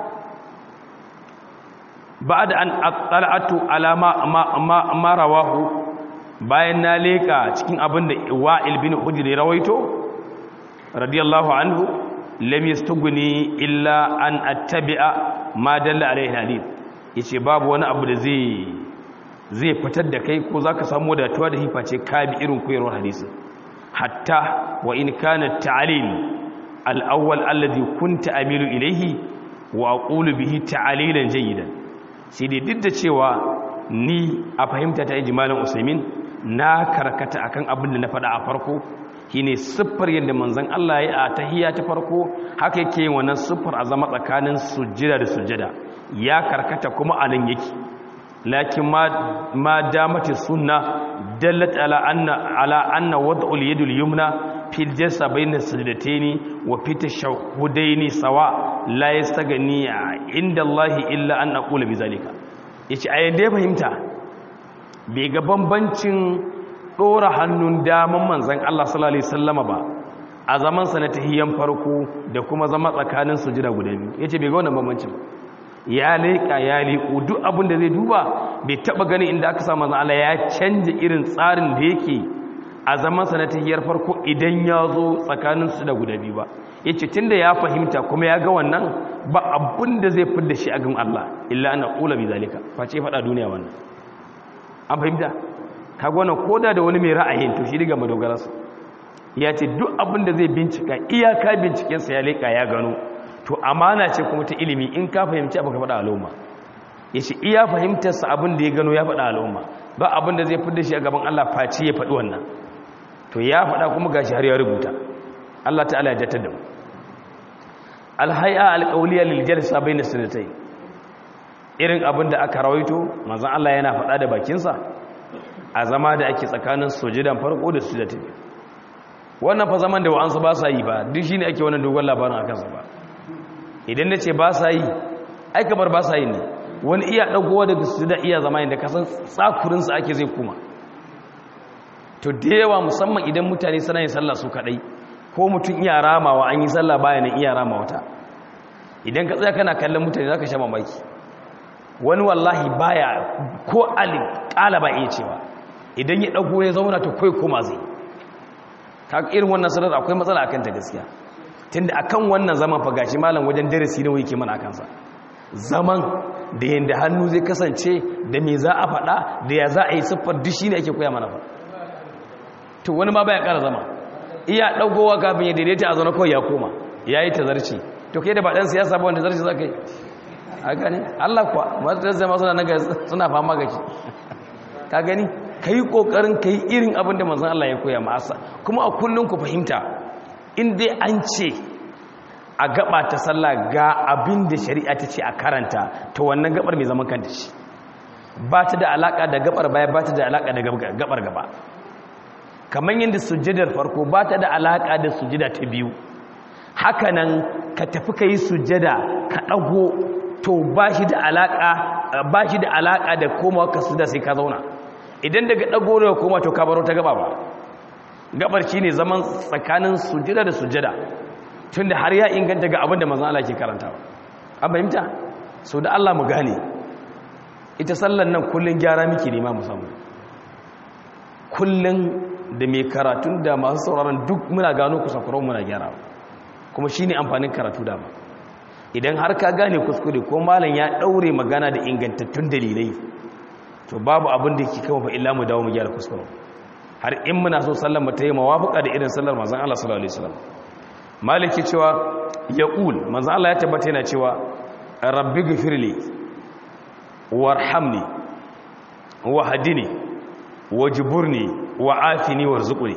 ba'da an atsala'atu alama ma rawahu bayan na leka cikin abin da wa'il bin hujri rawaito radiyallahu anhu lam yastughni illa an attabi'a ma dalla alaihi hadith yace babu wani abu da zai zai fitar da kai ko zaka samu wadatuwa da hifa ce ka bi irin koyarwar hadisi hatta wa in kana ta'lil al-awwal alladhi kunta amilu ilayhi wa aqulu bihi ta'lilan jayyidan sai dai duk da cewa ni a fahimta ta ijmalin usaimin na karkata akan abin da na faɗa a farko shine siffar yadda manzon Allah ya a tahiyya ta farko haka yake wannan siffar a zama tsakanin sujjada da sujjada ya karkata kuma anan yake lakin ma ma damati sunna dallat ala anna ala anna wad'ul yadul yumna fil jasa bayna sajdataini wa fi tashahhudaini sawa la yastagni inda Allah illa an aqula bizalika yace ayan da fahimta bai ga bambancin ɗora hannun daman manzan Allah sallallahu Alaihi wasallama ba a zamansa na tahiyyan farko da kuma zama tsakanin sujida guda biyu ya ce bai ga wannan bambancin ya leƙa ya leƙo duk abin da zai duba bai taɓa gani inda aka samu manzan Allah ya canja irin tsarin da yake a zamansa na tahiyyar farko idan ya zo tsakanin sujida guda biyu ba ya ce tun da ya fahimta kuma ya ga wannan ba abin da zai fidda shi a gan Allah illa ana ƙula bi zalika face faɗa duniya wannan an fahimta kaga wannan koda da wani mai ra'ayin to shi daga madogararsa ya ce duk abin da zai bincika iyaka bincikensa ya leƙa ya gano to amana ce kuma ta ilimi in ka fahimci abin ka faɗa al'umma ya ce iya fahimtarsa abin da ya gano ya faɗa al'umma ba abin da zai fi da shi a gaban Allah face ya faɗi wannan to ya faɗa kuma gashi har ya rubuta Allah ta'ala ya jatar da mu alhay'a alqawliya lil jalsa bayna sunnatayn irin abin da aka rawaito manzon Allah yana faɗa da bakinsa a zama da ake tsakanin sujudan farko da sujada ta biyu wannan fa zaman da wa'ansu ba sa yi ba duk shine ake wannan dogon labarin akan sa ba idan nace ba sa yi ai kamar ba sa yi ne wani iya dagowa daga sujada iya zama inda kasan tsakurin sa ake zai kuma to da yawa musamman idan mutane suna yin sallah su kadai ko mutum iya ramawa an yi sallah bayanan iya rama wata idan ka tsaya kana kallon mutane zaka sha mamaki wani wallahi baya ko alif kala ba iya cewa idan ya dago ya zauna to kai kuma zai ka irin wannan sanar akwai matsala akan ta gaskiya tunda akan wannan zaman fa gashi malam wajen darasi ne yake mana akan sa zaman da yanda hannu zai kasance da me za a faɗa da ya za a yi siffar duk shine ake koya mana fa to wani ma baya ƙara zama iya dagowa kafin ya daidaita a zauna kawai ya koma yayi tazarci to kai da ba dan siyasa ba wanda zarci zaka yi a gani Allah kuwa masu zama suna naga suna fama ga shi ka gani ka yi ƙoƙarin ka yi irin abin da manzan Allah ya koya ma'asa kuma a kullum ku fahimta in dai an ce a gaba ta sallah ga abin da shari'a ta ce a karanta ta wannan gabar mai zaman kanta shi ba ta da alaƙa da gabar baya ba ta da alaƙa da gabar gaba kamar yadda sujjadar farko ba ta da alaƙa da sujjada ta biyu hakanan ka tafi ka yi sujjada ka ɗago to ba shi da alaƙa da komawa ka sujjada sai ka zauna idan daga ɗago da koma to ka baro ta gaba ba gabar shi ne zaman tsakanin sujjada da sujjada tun da har ya inganta ga abin da mazan Allah ke karanta an fahimta sau da Allah mu gane ita sallan nan kullum gyara miki nema musamman kullum da mai karatun da masu sauraron duk muna gano kusakuron muna gyara kuma shi ne amfanin karatu dama idan har ka gane kuskure ko malam ya ɗaure magana da ingantattun dalilai to babu abin da ke kama fa illa mu dawo mu gyara kuskure har in muna so sallar mu ta yi mawafuka da irin sallar manzon Allah sallallahu alaihi wasallam maliki cewa yaqul manzon Allah ya tabbata yana cewa rabbi ghfirli warhamni wahdini wajburni wa'afini warzuqni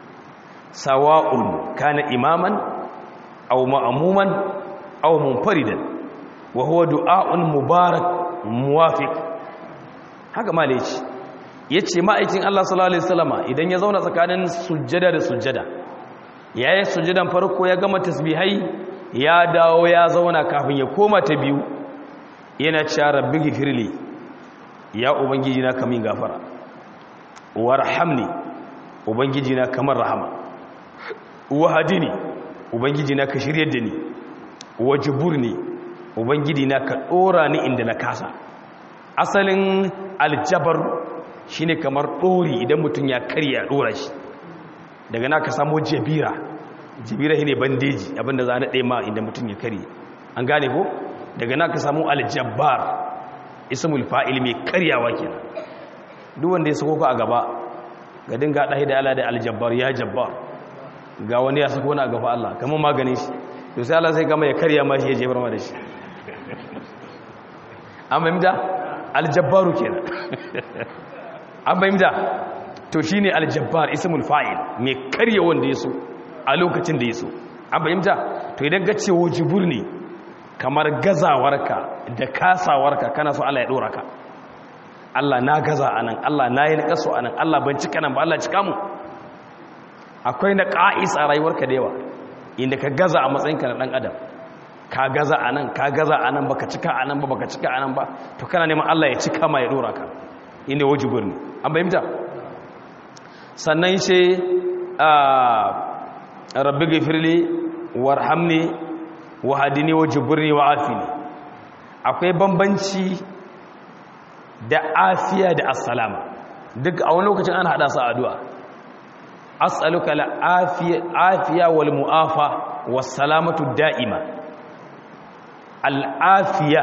sawa'un kana imaman aw ma'muman aw munfaridan wa huwa du'a'un mubarak muwafiq haka malaici yace ma'aikin Allah sallallahu alaihi wasallama idan ya zauna tsakanin sujjada da sujjada yayin sujjadan farko ya gama tasbihai ya dawo ya zauna kafin ya koma ta biyu yana cewa rabbi gifirli ya ubangiji na kamin gafara warhamni ubangiji na kamar rahama wahadini ubangiji na ka shiryar da ni wajiburni ubangiji na ka dora ni inda na kasa asalin aljabar shine kamar dori idan mutum ya karya dora shi daga na ka samu jabira jabira shine bandeji abinda za a naɗe ma inda mutum ya karye an gane ko daga na ka samu aljabbar ismul fa'il mai karyawa kenan duk wanda ya sako ka a gaba ga dinga ɗahi da Allah da aljabbar ya jabbar ga wani ya sako na a gaba Allah kamar maganin shi to sai Allah sai gama ya karya ma shi ya jefar ma da shi an fahimta aljabbaru kenan an fahimta to shine aljabbar ismul fa'il mai karya wanda ya so a lokacin da ya so an fahimta to idan ga ce wajibur ne kamar gazawarka da kasawarka kana so Allah ya dora ka Allah na gaza anan Allah na yi na kaso anan Allah ban cika nan ba Allah cika mu akwai na qa'is a rayuwarka da yawa inda ka gaza a matsayinka na dan adam ka gaza anan ka gaza anan baka cika anan ba baka cika anan ba to kana neman Allah ya cika ma ya dora ka inda wajibur ne an bayyana sannan sai a rabbi gafirli warhamni wahadini wajburni wa'afini akwai bambanci da afiya da assalama duk a wani lokacin ana hada su addu'a as'aluka la afiya afiya wal mu'afa was salamatu da'ima al afiya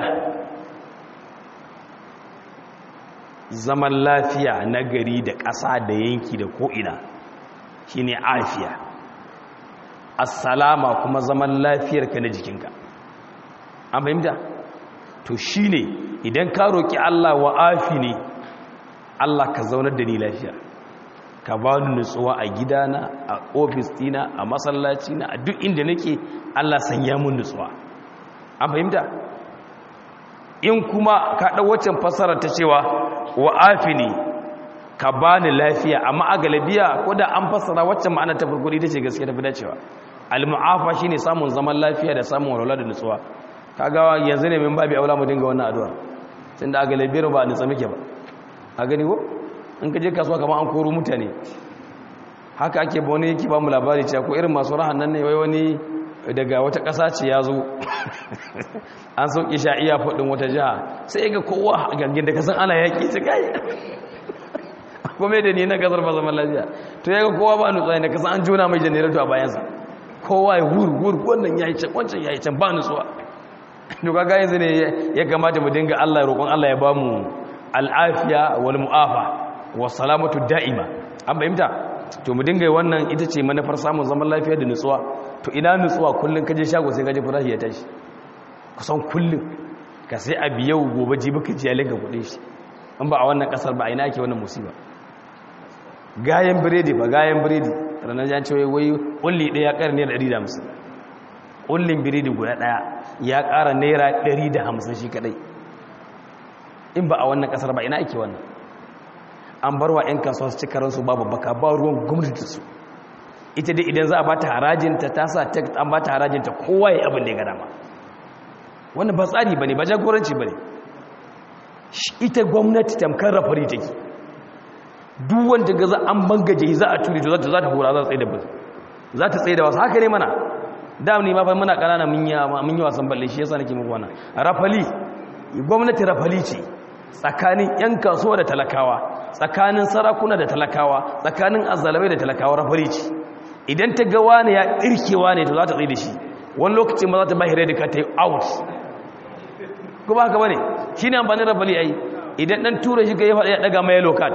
zaman lafiya na gari da ƙasa da yanki da ko'ina shine afiya assalama kuma zaman lafiyarka na jikinka an fahimta to shine idan ka roki Allah wa afi ne Allah ka zaunar da ni lafiya ka ba ni nutsuwa a gidana a ofis dina a masallaci na a duk inda nake Allah sanya mun nutsuwa an fahimta in kuma ka ɗau waccan fassarar ta cewa wa afi ne ka bani lafiya amma a galabiya ko da an fassara waccan ma'ana ta farko ita ce gaskiya tafi dacewa al-mu'afa shine samun zaman lafiya da samun walwala da nutsuwa kaga yanzu ne min babi aula mu dinga wannan addu'a tunda a galabiyar ba a nutsa muke ba a gani ko in ka je kasuwa kamar an koro mutane haka ake ba wani yake ba mu labari cewa ko irin masu rahan nan ne wai wani daga wata ƙasa ce ya zo an sauƙi sha iya faɗin wata jiha sai ga kowa a gangin da kasan ana yaƙi ta kai kuma da ni na kasar ba zaman lafiya to ya ga kowa ba nutsuwa da kasan an juna mai janaratu a bayansa kowa ya wur wur wannan ya yi can wancan ya yi can ba nutsuwa to kaga yanzu ne ya kamata mu dinga Allah ya roƙon Allah ya ba mu al'afiya wal mu'afa wa salamatu da'ima an fahimta to mu dinga wannan ita ce manufar samun zaman lafiya da nutsuwa to ina nutsuwa kullun kaje shago sai kaje farashi ya tashi kusan kullun ka sai a biyau gobe jibi ka ji yalinka kudin shi in ba a wannan kasar ba a ina ake wannan musiba gayan biredi ba gayan biredi ranar jan cewa wai kulli ɗaya ƙara naira 150 kullin biredi guda ɗaya ya ƙara naira 150 shi kadai in ba a wannan kasar ba ina ake wannan an bar wa 'yan kasuwa su cika ransu babu baka ba ruwan gwamnati su ita dai idan za a bata harajinta ta sa tek an bata harajinta kowa ya abin da ya gada ma wannan ba tsari ba ne ba jagoranci ba ne ita gwamnati tamkar rafari take duk wanda ga za an bangaje za a turi to za ta hura za ta tsaye da bazu za ta tsaye da wasu haka ne mana da ne ma fa muna kanana mun yi wasan balle shi yasa nake muku wannan rafali gwamnati rafali ce tsakanin 'yan kasuwa da talakawa tsakanin sarakuna da talakawa tsakanin azalamai da talakawa rafari ce idan ta ga wani ya irkewa ne to za ta tsaye da shi wani lokacin ma za ta bahire da ka ta yi out kuma haka bane shi ne amfanin rafali ai idan ɗan tura shi ka yi faɗa ya ɗaga mai lokal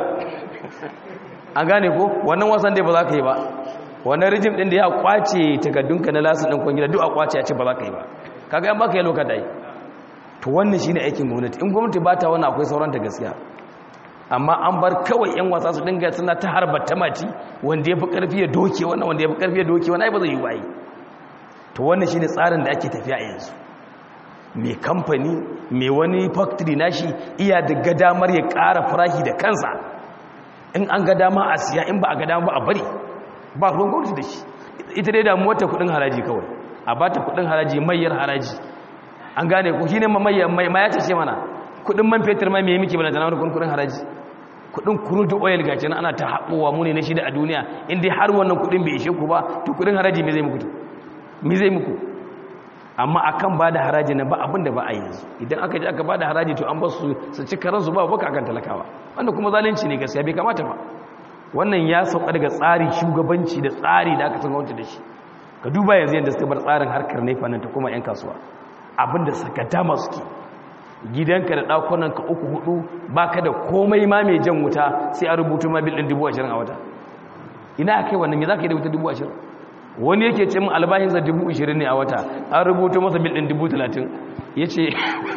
an gane ko wannan wasan dai ba za ka yi ba wannan rijim ɗin da ya kwace takardunka na lasin ɗin kwangila duk a kwace ya ce ba za ka yi ba kaga yan baka yi lokal ai to wannan shine aikin gwamnati in gwamnati ba ta wannan akwai sauran ta gaskiya amma an bar kawai yan wasa su dinga suna ta harbar tamaci wanda ya fi karfi ya doke wannan wanda ya fi karfi ya doke wannan ai ba zai yi ba yi to wannan shine tsarin da ake tafiya a yanzu mai kamfani mai wani factory nashi iya da gadamar ya ƙara farashi da kansa in an ga dama a siya in ba a ga dama ba a bari ba ruwan gwamnati da shi ita dai damuwar ta kudin haraji kawai a ba ta kudin haraji mayar haraji an gane ko shine mai ma ya ce mana kudin man fetur mai me muke bana tana kudin kudin haraji kudin crude oil gaci nan ana ta haɓowa mu ne na shida a duniya in dai har wannan kudin bai ishe ku ba to kudin haraji me zai muku me zai muku amma akan ba da haraji na ba abin da ba a yanzu idan aka ji aka ba da haraji to an ba su su ci karansu ba baka akan talakawa wanda kuma zalunci ne gaskiya bai kamata ba wannan ya sauka daga tsari shugabanci da tsari da aka san gwamnati da shi ka duba yanzu yadda suka bar tsarin harkar nefa nan ta kuma 'yan kasuwa abinda suka dama suke gidanka da ɗakunanka uku hudu baka da komai ma mai jan wuta sai a rubutu ma bil ɗin dubu ashirin a wata ina a kai wannan me za ka yi da wuta dubu ashirin wani yake ce min albashinsa dubu ashirin ne a wata an rubutu masa bil ɗin dubu talatin ya ce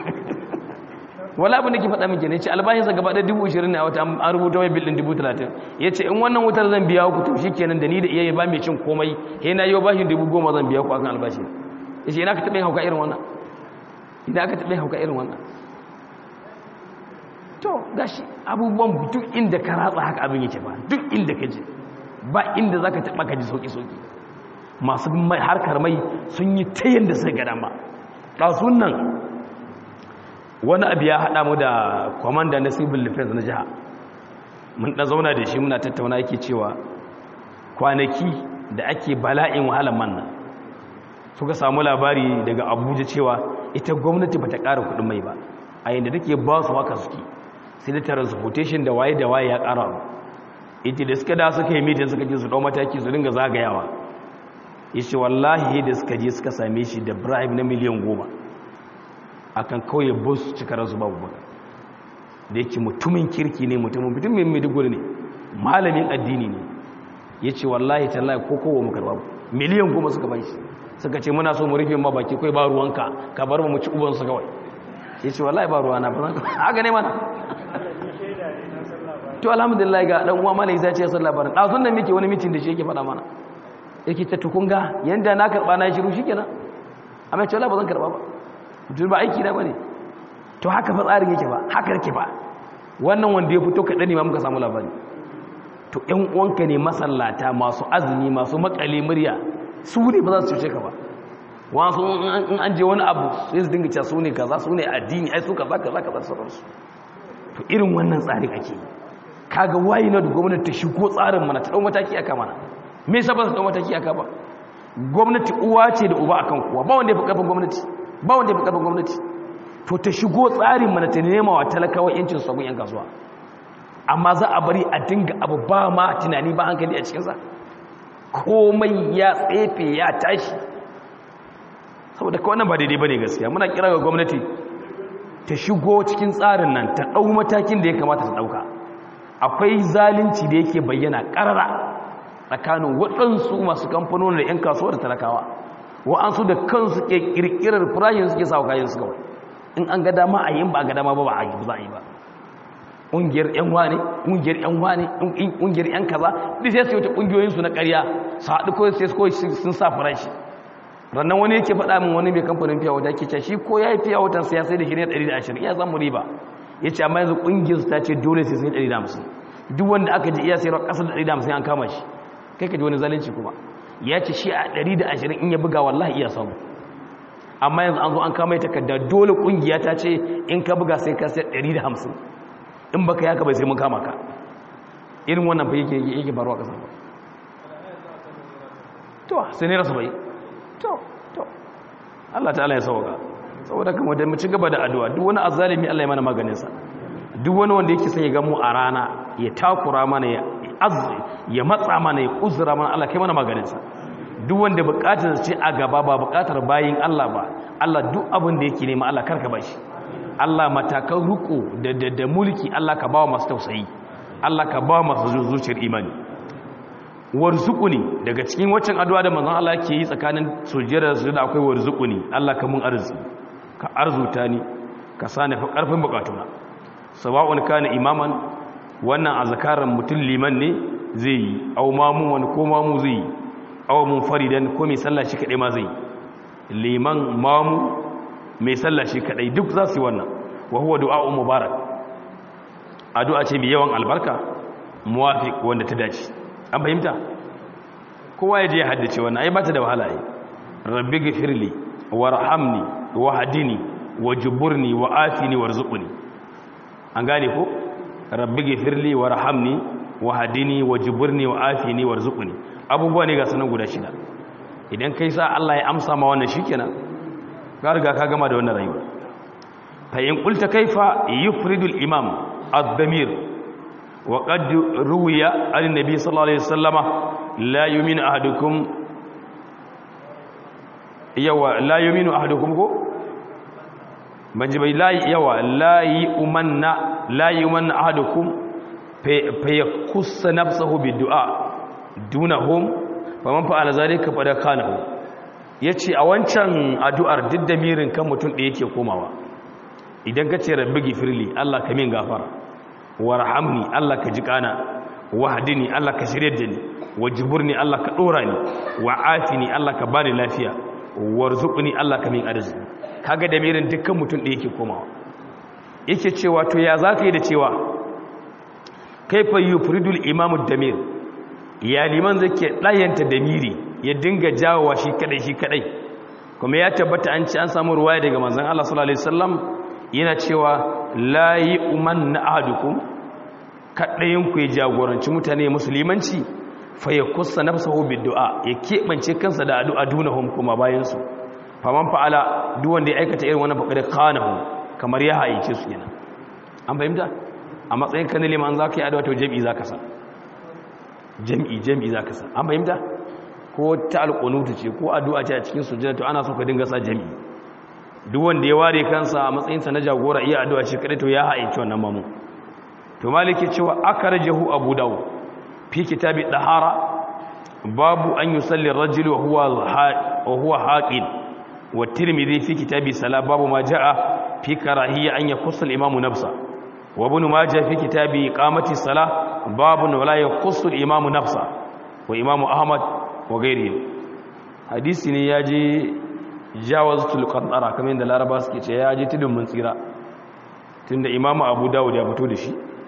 wala abin da ke faɗa miki ne ce albashinsa gaba ɗaya dubu ashirin ne a wata an rubuta mai bil ɗin dubu talatin ya ce in wannan wutar zan biya ku to shi kenan da ni da iya ba mai cin komai he na yi bashin dubu goma zan biya ku akan albashi ya ce ina ka taɓa yin hauka irin wannan ina ka taɓa yin hauka irin wannan to gashi abubuwan duk inda ka ratsa haka abin yake ba duk inda ka je ba inda za ka taɓa ka ji sauƙi-sauƙi masu harkar mai sun yi ta yadda sai gada ma ɗasun nan wani abu ya haɗa mu da kwamanda na civil defense na jiha mun ɗan zauna da shi muna tattauna yake cewa kwanaki da ake bala'in wahalar manna suka samu labari daga abuja cewa ita gwamnati ba ta ƙara kuɗin mai ba a yadda take ba su haka suke sai da transportation da waye da waye ya ƙara abu ita da suka da suka yi mitin suka ce su ɗau mataki su dinga zagayawa ya ce wallahi da suka je suka same shi da bribe na miliyan goma akan kawai bus cika rasu babu baka da yake mutumin kirki ne mutumin mutumin maiduguri ne malamin addini ne ya ce wallahi tallahi ko kowa mu karba miliyan goma suka bai shi suka ce muna so mu rufe ma baki kai ba ruwanka ka bar mu ci ubansu kawai ya ce wallahi ba ruwana ba zan haka ne mana to alhamdulillah ga dan uwa malai zai ce san labarin dazun nan muke wani mitin da shi yake faɗa mana yake ta tukunga yanda na karba na shiru shikenan amma ce wallahi ba zan karba ba mutum ba aiki na bane to haka fa tsarin yake ba haka yake ba wannan wanda ya fito kaɗan ne ma muka samu labari to ƴan uwanka ne masallata masu azumi masu makale murya su ne ba za su cuce ka ba wasu in an je wani abu sai su dinga cewa su ne kaza su ne addini ai su kaza kaza kaza sauransu to irin wannan tsarin ake yi kaga wayi na da gwamnati ta shigo tsarin mana ta dau mataki aka mana me yasa ba ta dau mataki aka ba gwamnati uwa ce da uba akan kowa ba wanda ya fi karfin gwamnati ba wanda ya fi karfin gwamnati to ta shigo tsarin mana ta nema wa talakawa yancin sabon yan kasuwa amma za a bari a dinga abu ba ma tunani ba hankali a cikinsa komai ya tsefe ya tashi saboda kawai nan ba daidai ba ne gaskiya muna kira ga gwamnati ta shigo cikin tsarin nan ta ɗau matakin da ya kamata ta ɗauka akwai zalunci da yake bayyana ƙarara tsakanin waɗansu masu kamfanonin da 'yan kasuwa da talakawa wa'ansu da kansu ke ƙirƙirar firayin suke sa kayan su kawai in an ga dama a yi ba a ga dama ba ba a yi za a yi ba ƙungiyar 'yan wane ƙungiyar 'yan wane ƙungiyar 'yan kaza duk sai su yi wata ƙungiyoyinsu na ƙarya su haɗu ko sai sun sa farashi rannan wani yake faɗa min wani mai kamfanin fiya wata ke shi ko ya yi fiya watan sai ya sai da shi ne 120 iya samu riba ya ce amma yanzu ƙungiyar su ta ce dole sai sun yi 150 duk wanda aka ji iya sayarwa ƙasar da 150 an kama shi kai ka ji wani zalunci kuma ya ce shi a 120 in ya buga wallahi iya samu amma yanzu an zo an kama takarda dole ƙungiya ta ce in ka buga sai ka sai 150 in baka yaka bai sai mun kama ka irin wannan fa yake yake faruwa ƙasar ba to sai ne rasu bai to to Allah ta'ala ya sauka saboda kuma da mu ci gaba da addu'a duk wani azzalimi Allah ya mana maganin sa duk wani wanda yake son ya ga mu a rana ya takura mana ya azzi ya matsa mana ya uzura mana Allah kai mana maganin sa duk wanda bukatar ce a gaba ba bukatar bayin Allah ba Allah duk abin da yake nema Allah karka bashi Allah matakan ruku da da mulki Allah ka bawa masu tausayi Allah ka bawa masu zuciyar imani warzuquni daga cikin waccan addu'a da manzon Allah yake yi tsakanin sujjada da sujjada akwai warzuquni Allah ka mun arziki ka arzuta ni ka sani fa karfin bukatuna sawa'un kana imaman wannan azkaran mutum liman ne zai yi aw mamu wani ko mamu zai yi aw munfaridan ko mai sallah shi kadai ma zai yi liman mamu mai sallah shi kadai duk za su yi wannan wa huwa du'a mubarak addu'a ce mai yawan albarka muwafiq wanda ta dace an fahimta kowa ya je ya haddace wannan ai ba ta da wahala ai rabbi ghfirli warhamni wahdini wajburni wa'afini warzuqni an gane ko rabbi ghfirli warhamni wahdini wajburni wa'afini warzuqni abubuwa ne ga sanan guda shida idan kai sa Allah ya amsa ma wannan shikenan ka riga ka gama da wannan rayuwa fa in qulta kaifa yufridu al-imam ad-damir wa qad ruwiya an-nabi sallallahu alaihi wasallama la yu'minu ahadukum yawa la yu'minu ahadukum ko banji bai la yawa la yu'manna la yu'manna ahadukum fa yakussa nafsuhu bid-du'a dunahum faman fa'ala zalika fa da kanahu yace a wancan addu'ar diddamirin kan mutum da yake komawa idan ka ce rabbi gifirli Allah ka min gafara warhamni Allah ka ji kana wahdini Allah ka shirye da ni wajburni Allah ka dora ni wa'afini Allah ka bani lafiya warzuqni Allah ka min arziki kaga damirin dukkan mutum da yake komawa yake cewa to ya zaka yi da cewa kaifa yufridul imamu damir ya liman zake ɗayanta da miri ya dinga jawowa shi kadai shi kadai kuma ya tabbata an ci an samu ruwaya daga manzon Allah sallallahu alaihi wasallam yana cewa la yu'man ahadukum kadayin ku ya jagoranci mutane musulmanci fa yakussa nafsuhu biddu'a ya kebance kansa da addu'a dunahum kuma bayan su faman fa'ala duk wanda ya aikata irin wannan faqad khanahu kamar ya haice su kenan an fahimta a matsayin kan liman zaka yi addu'a to jami'i zaka sa jam'i jam'i za ka sa an fahimta ko ta alƙunutu ce ko addu'a ce a cikin sujjada to ana so ka dinga sa jam'i duk wanda ya ware kansa a matsayinsa na jagora iya addu'a shi kadai to ya haɗe wannan mamu to maliki cewa aka rajahu abu dawo fi kitabi dahara babu an yusalli ar-rajul wa huwa wa huwa haqin wa tirmidhi fi kitabi sala babu ma jaa fi karahiyya an yakussa al-imamu nafsa wa ibn majah fi kitabi iqamati salah babun wala yakhussu al-imamu nafsa wa imamu ahmad wa ghairihi hadisi ne yaje jawazatul qantara kamar yadda laraba suke ce yaje tudun mun tsira tunda imamu abu dawud ya fito da shi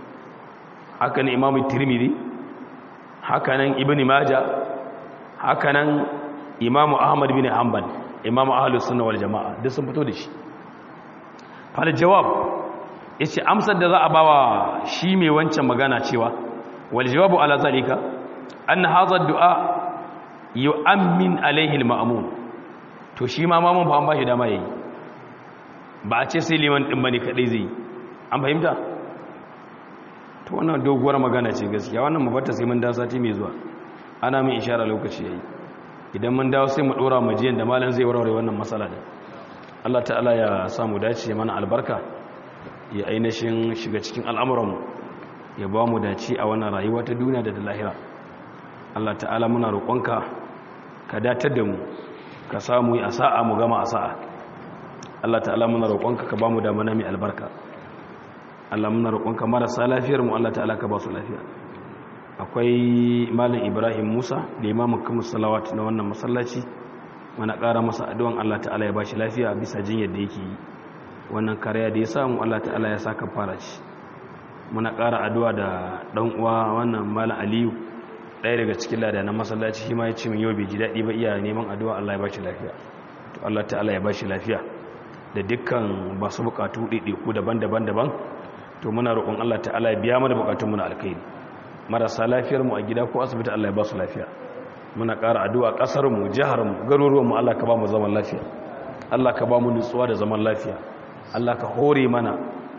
haka nan imamu tirmidhi haka nan ibn majah haka nan imamu ahmad bin hanbal imamu ahlus sunna wal jamaa duk sun fito da shi fal jawab yace amsar da za a bawa shi mai wancan magana cewa wal jawabu ala zalika anna hadha ad-du'a yu'ammin alaihi al-ma'mum to shi ma mamun fa an bashi dama yayi ba a ce sai liman din bane kadai zai an fahimta to wannan doguwar magana ce gaskiya wannan mabata sai mun dawo sati mai zuwa ana min ishara lokaci yayi idan mun dawo sai mu dora majiyan da malam zai warware wannan matsala din Allah ta'ala ya samu dace mana albarka ya ainihin shiga cikin al'amuranmu ya ba mu dace a wannan rayuwa ta duniya da ta lahira Allah ta'ala muna roƙonka ka datar da mu ka samu a sa'a mu gama a sa'a Allah ta'ala muna roƙonka ka ba mu damana mai albarka Allah muna roƙonka marasa lafiyar mu Allah ta'ala ka ba su lafiya akwai malam Ibrahim Musa limamin kuma salawat na wannan masallaci muna ƙara masa addu'an Allah ta'ala ya ba shi lafiya bisa jinyar da yake yi wannan kariya da ya samu Allah ta'ala ya saka fara shi muna ƙara addu'a da ɗan uwa wannan malam Aliyu ɗaya daga cikin lada na masallaci shi ma ya ce min yau bai ji daɗi ba iya neman addu'a Allah ya ba shi lafiya to Allah ta'ala ya ba shi lafiya da dukkan ba su buƙatu ɗaiɗaiku daban-daban daban to muna roƙon Allah ta'ala ya biya mana buƙatun mu na alkhairi marasa lafiyar mu a gida ko asibiti Allah ya ba su lafiya muna ƙara addu'a ƙasar mu jihar mu garuruwan mu Allah ka ba mu zaman lafiya Allah ka ba mu nutsuwa da zaman lafiya Allah ka hore mana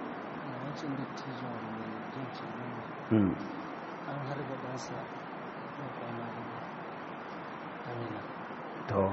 an harba ɗansa na kwana amina to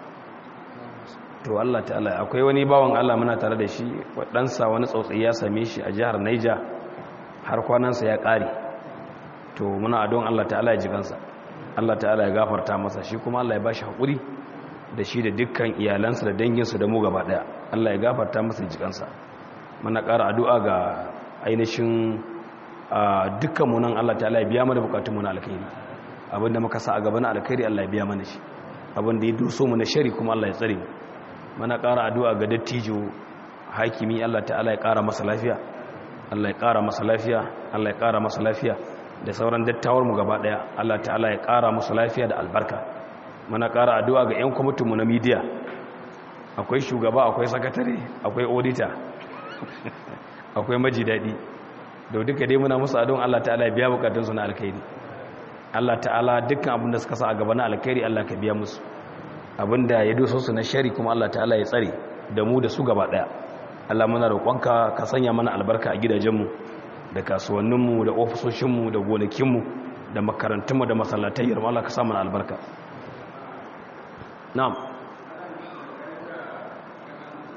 to Allah ta'ala akwai wani bawan Allah muna tare da shi waɗansa wani tsautsayi ya same shi a jihar Naija har kwanansa ya ƙare to muna adon Allah ta'ala ya ji kansa Allah ta'ala ya gafarta masa shi kuma Allah ya bashi haƙuri da shi da dukkan iyalansa da danginsa da mu gaba ɗaya Allah ya gafarta masa ya ji kansa muna ƙara addu'a ga ainihin dukkan mu nan Allah ta'ala ya biya mana bukatun mu na alkhairi abinda muka sa a gaba na alkhairi Allah ya biya mana shi abinda ya doso mu na shari kuma Allah ya tsare mu mana ƙara addu'a ga dattijo hakimi Allah ta'ala ya ƙara masa lafiya Allah ya ƙara masa lafiya Allah ya ƙara masa lafiya da sauran dattawar mu gaba ɗaya Allah ta'ala ya ƙara masa lafiya da albarka mana ƙara addu'a ga ƴan kwamitin mu na media akwai shugaba akwai sakatare akwai auditor akwai maji daɗi da duka dai muna musu addu'an Allah ta'ala ya biya bukatunsu na alkhairi Allah ta'ala dukkan abin da suka sa a gaba na alkhairi Allah ka biya musu abinda ya doso su na shari kuma Allah ta'ala ya tsare da mu da su gaba daya Allah muna roƙonka ka sanya mana albarka a gidajenmu da kasuwanninmu da ofisoshinmu da gonakinmu da makarantunmu da masallatayyar Allah ka sa mana albarka na'am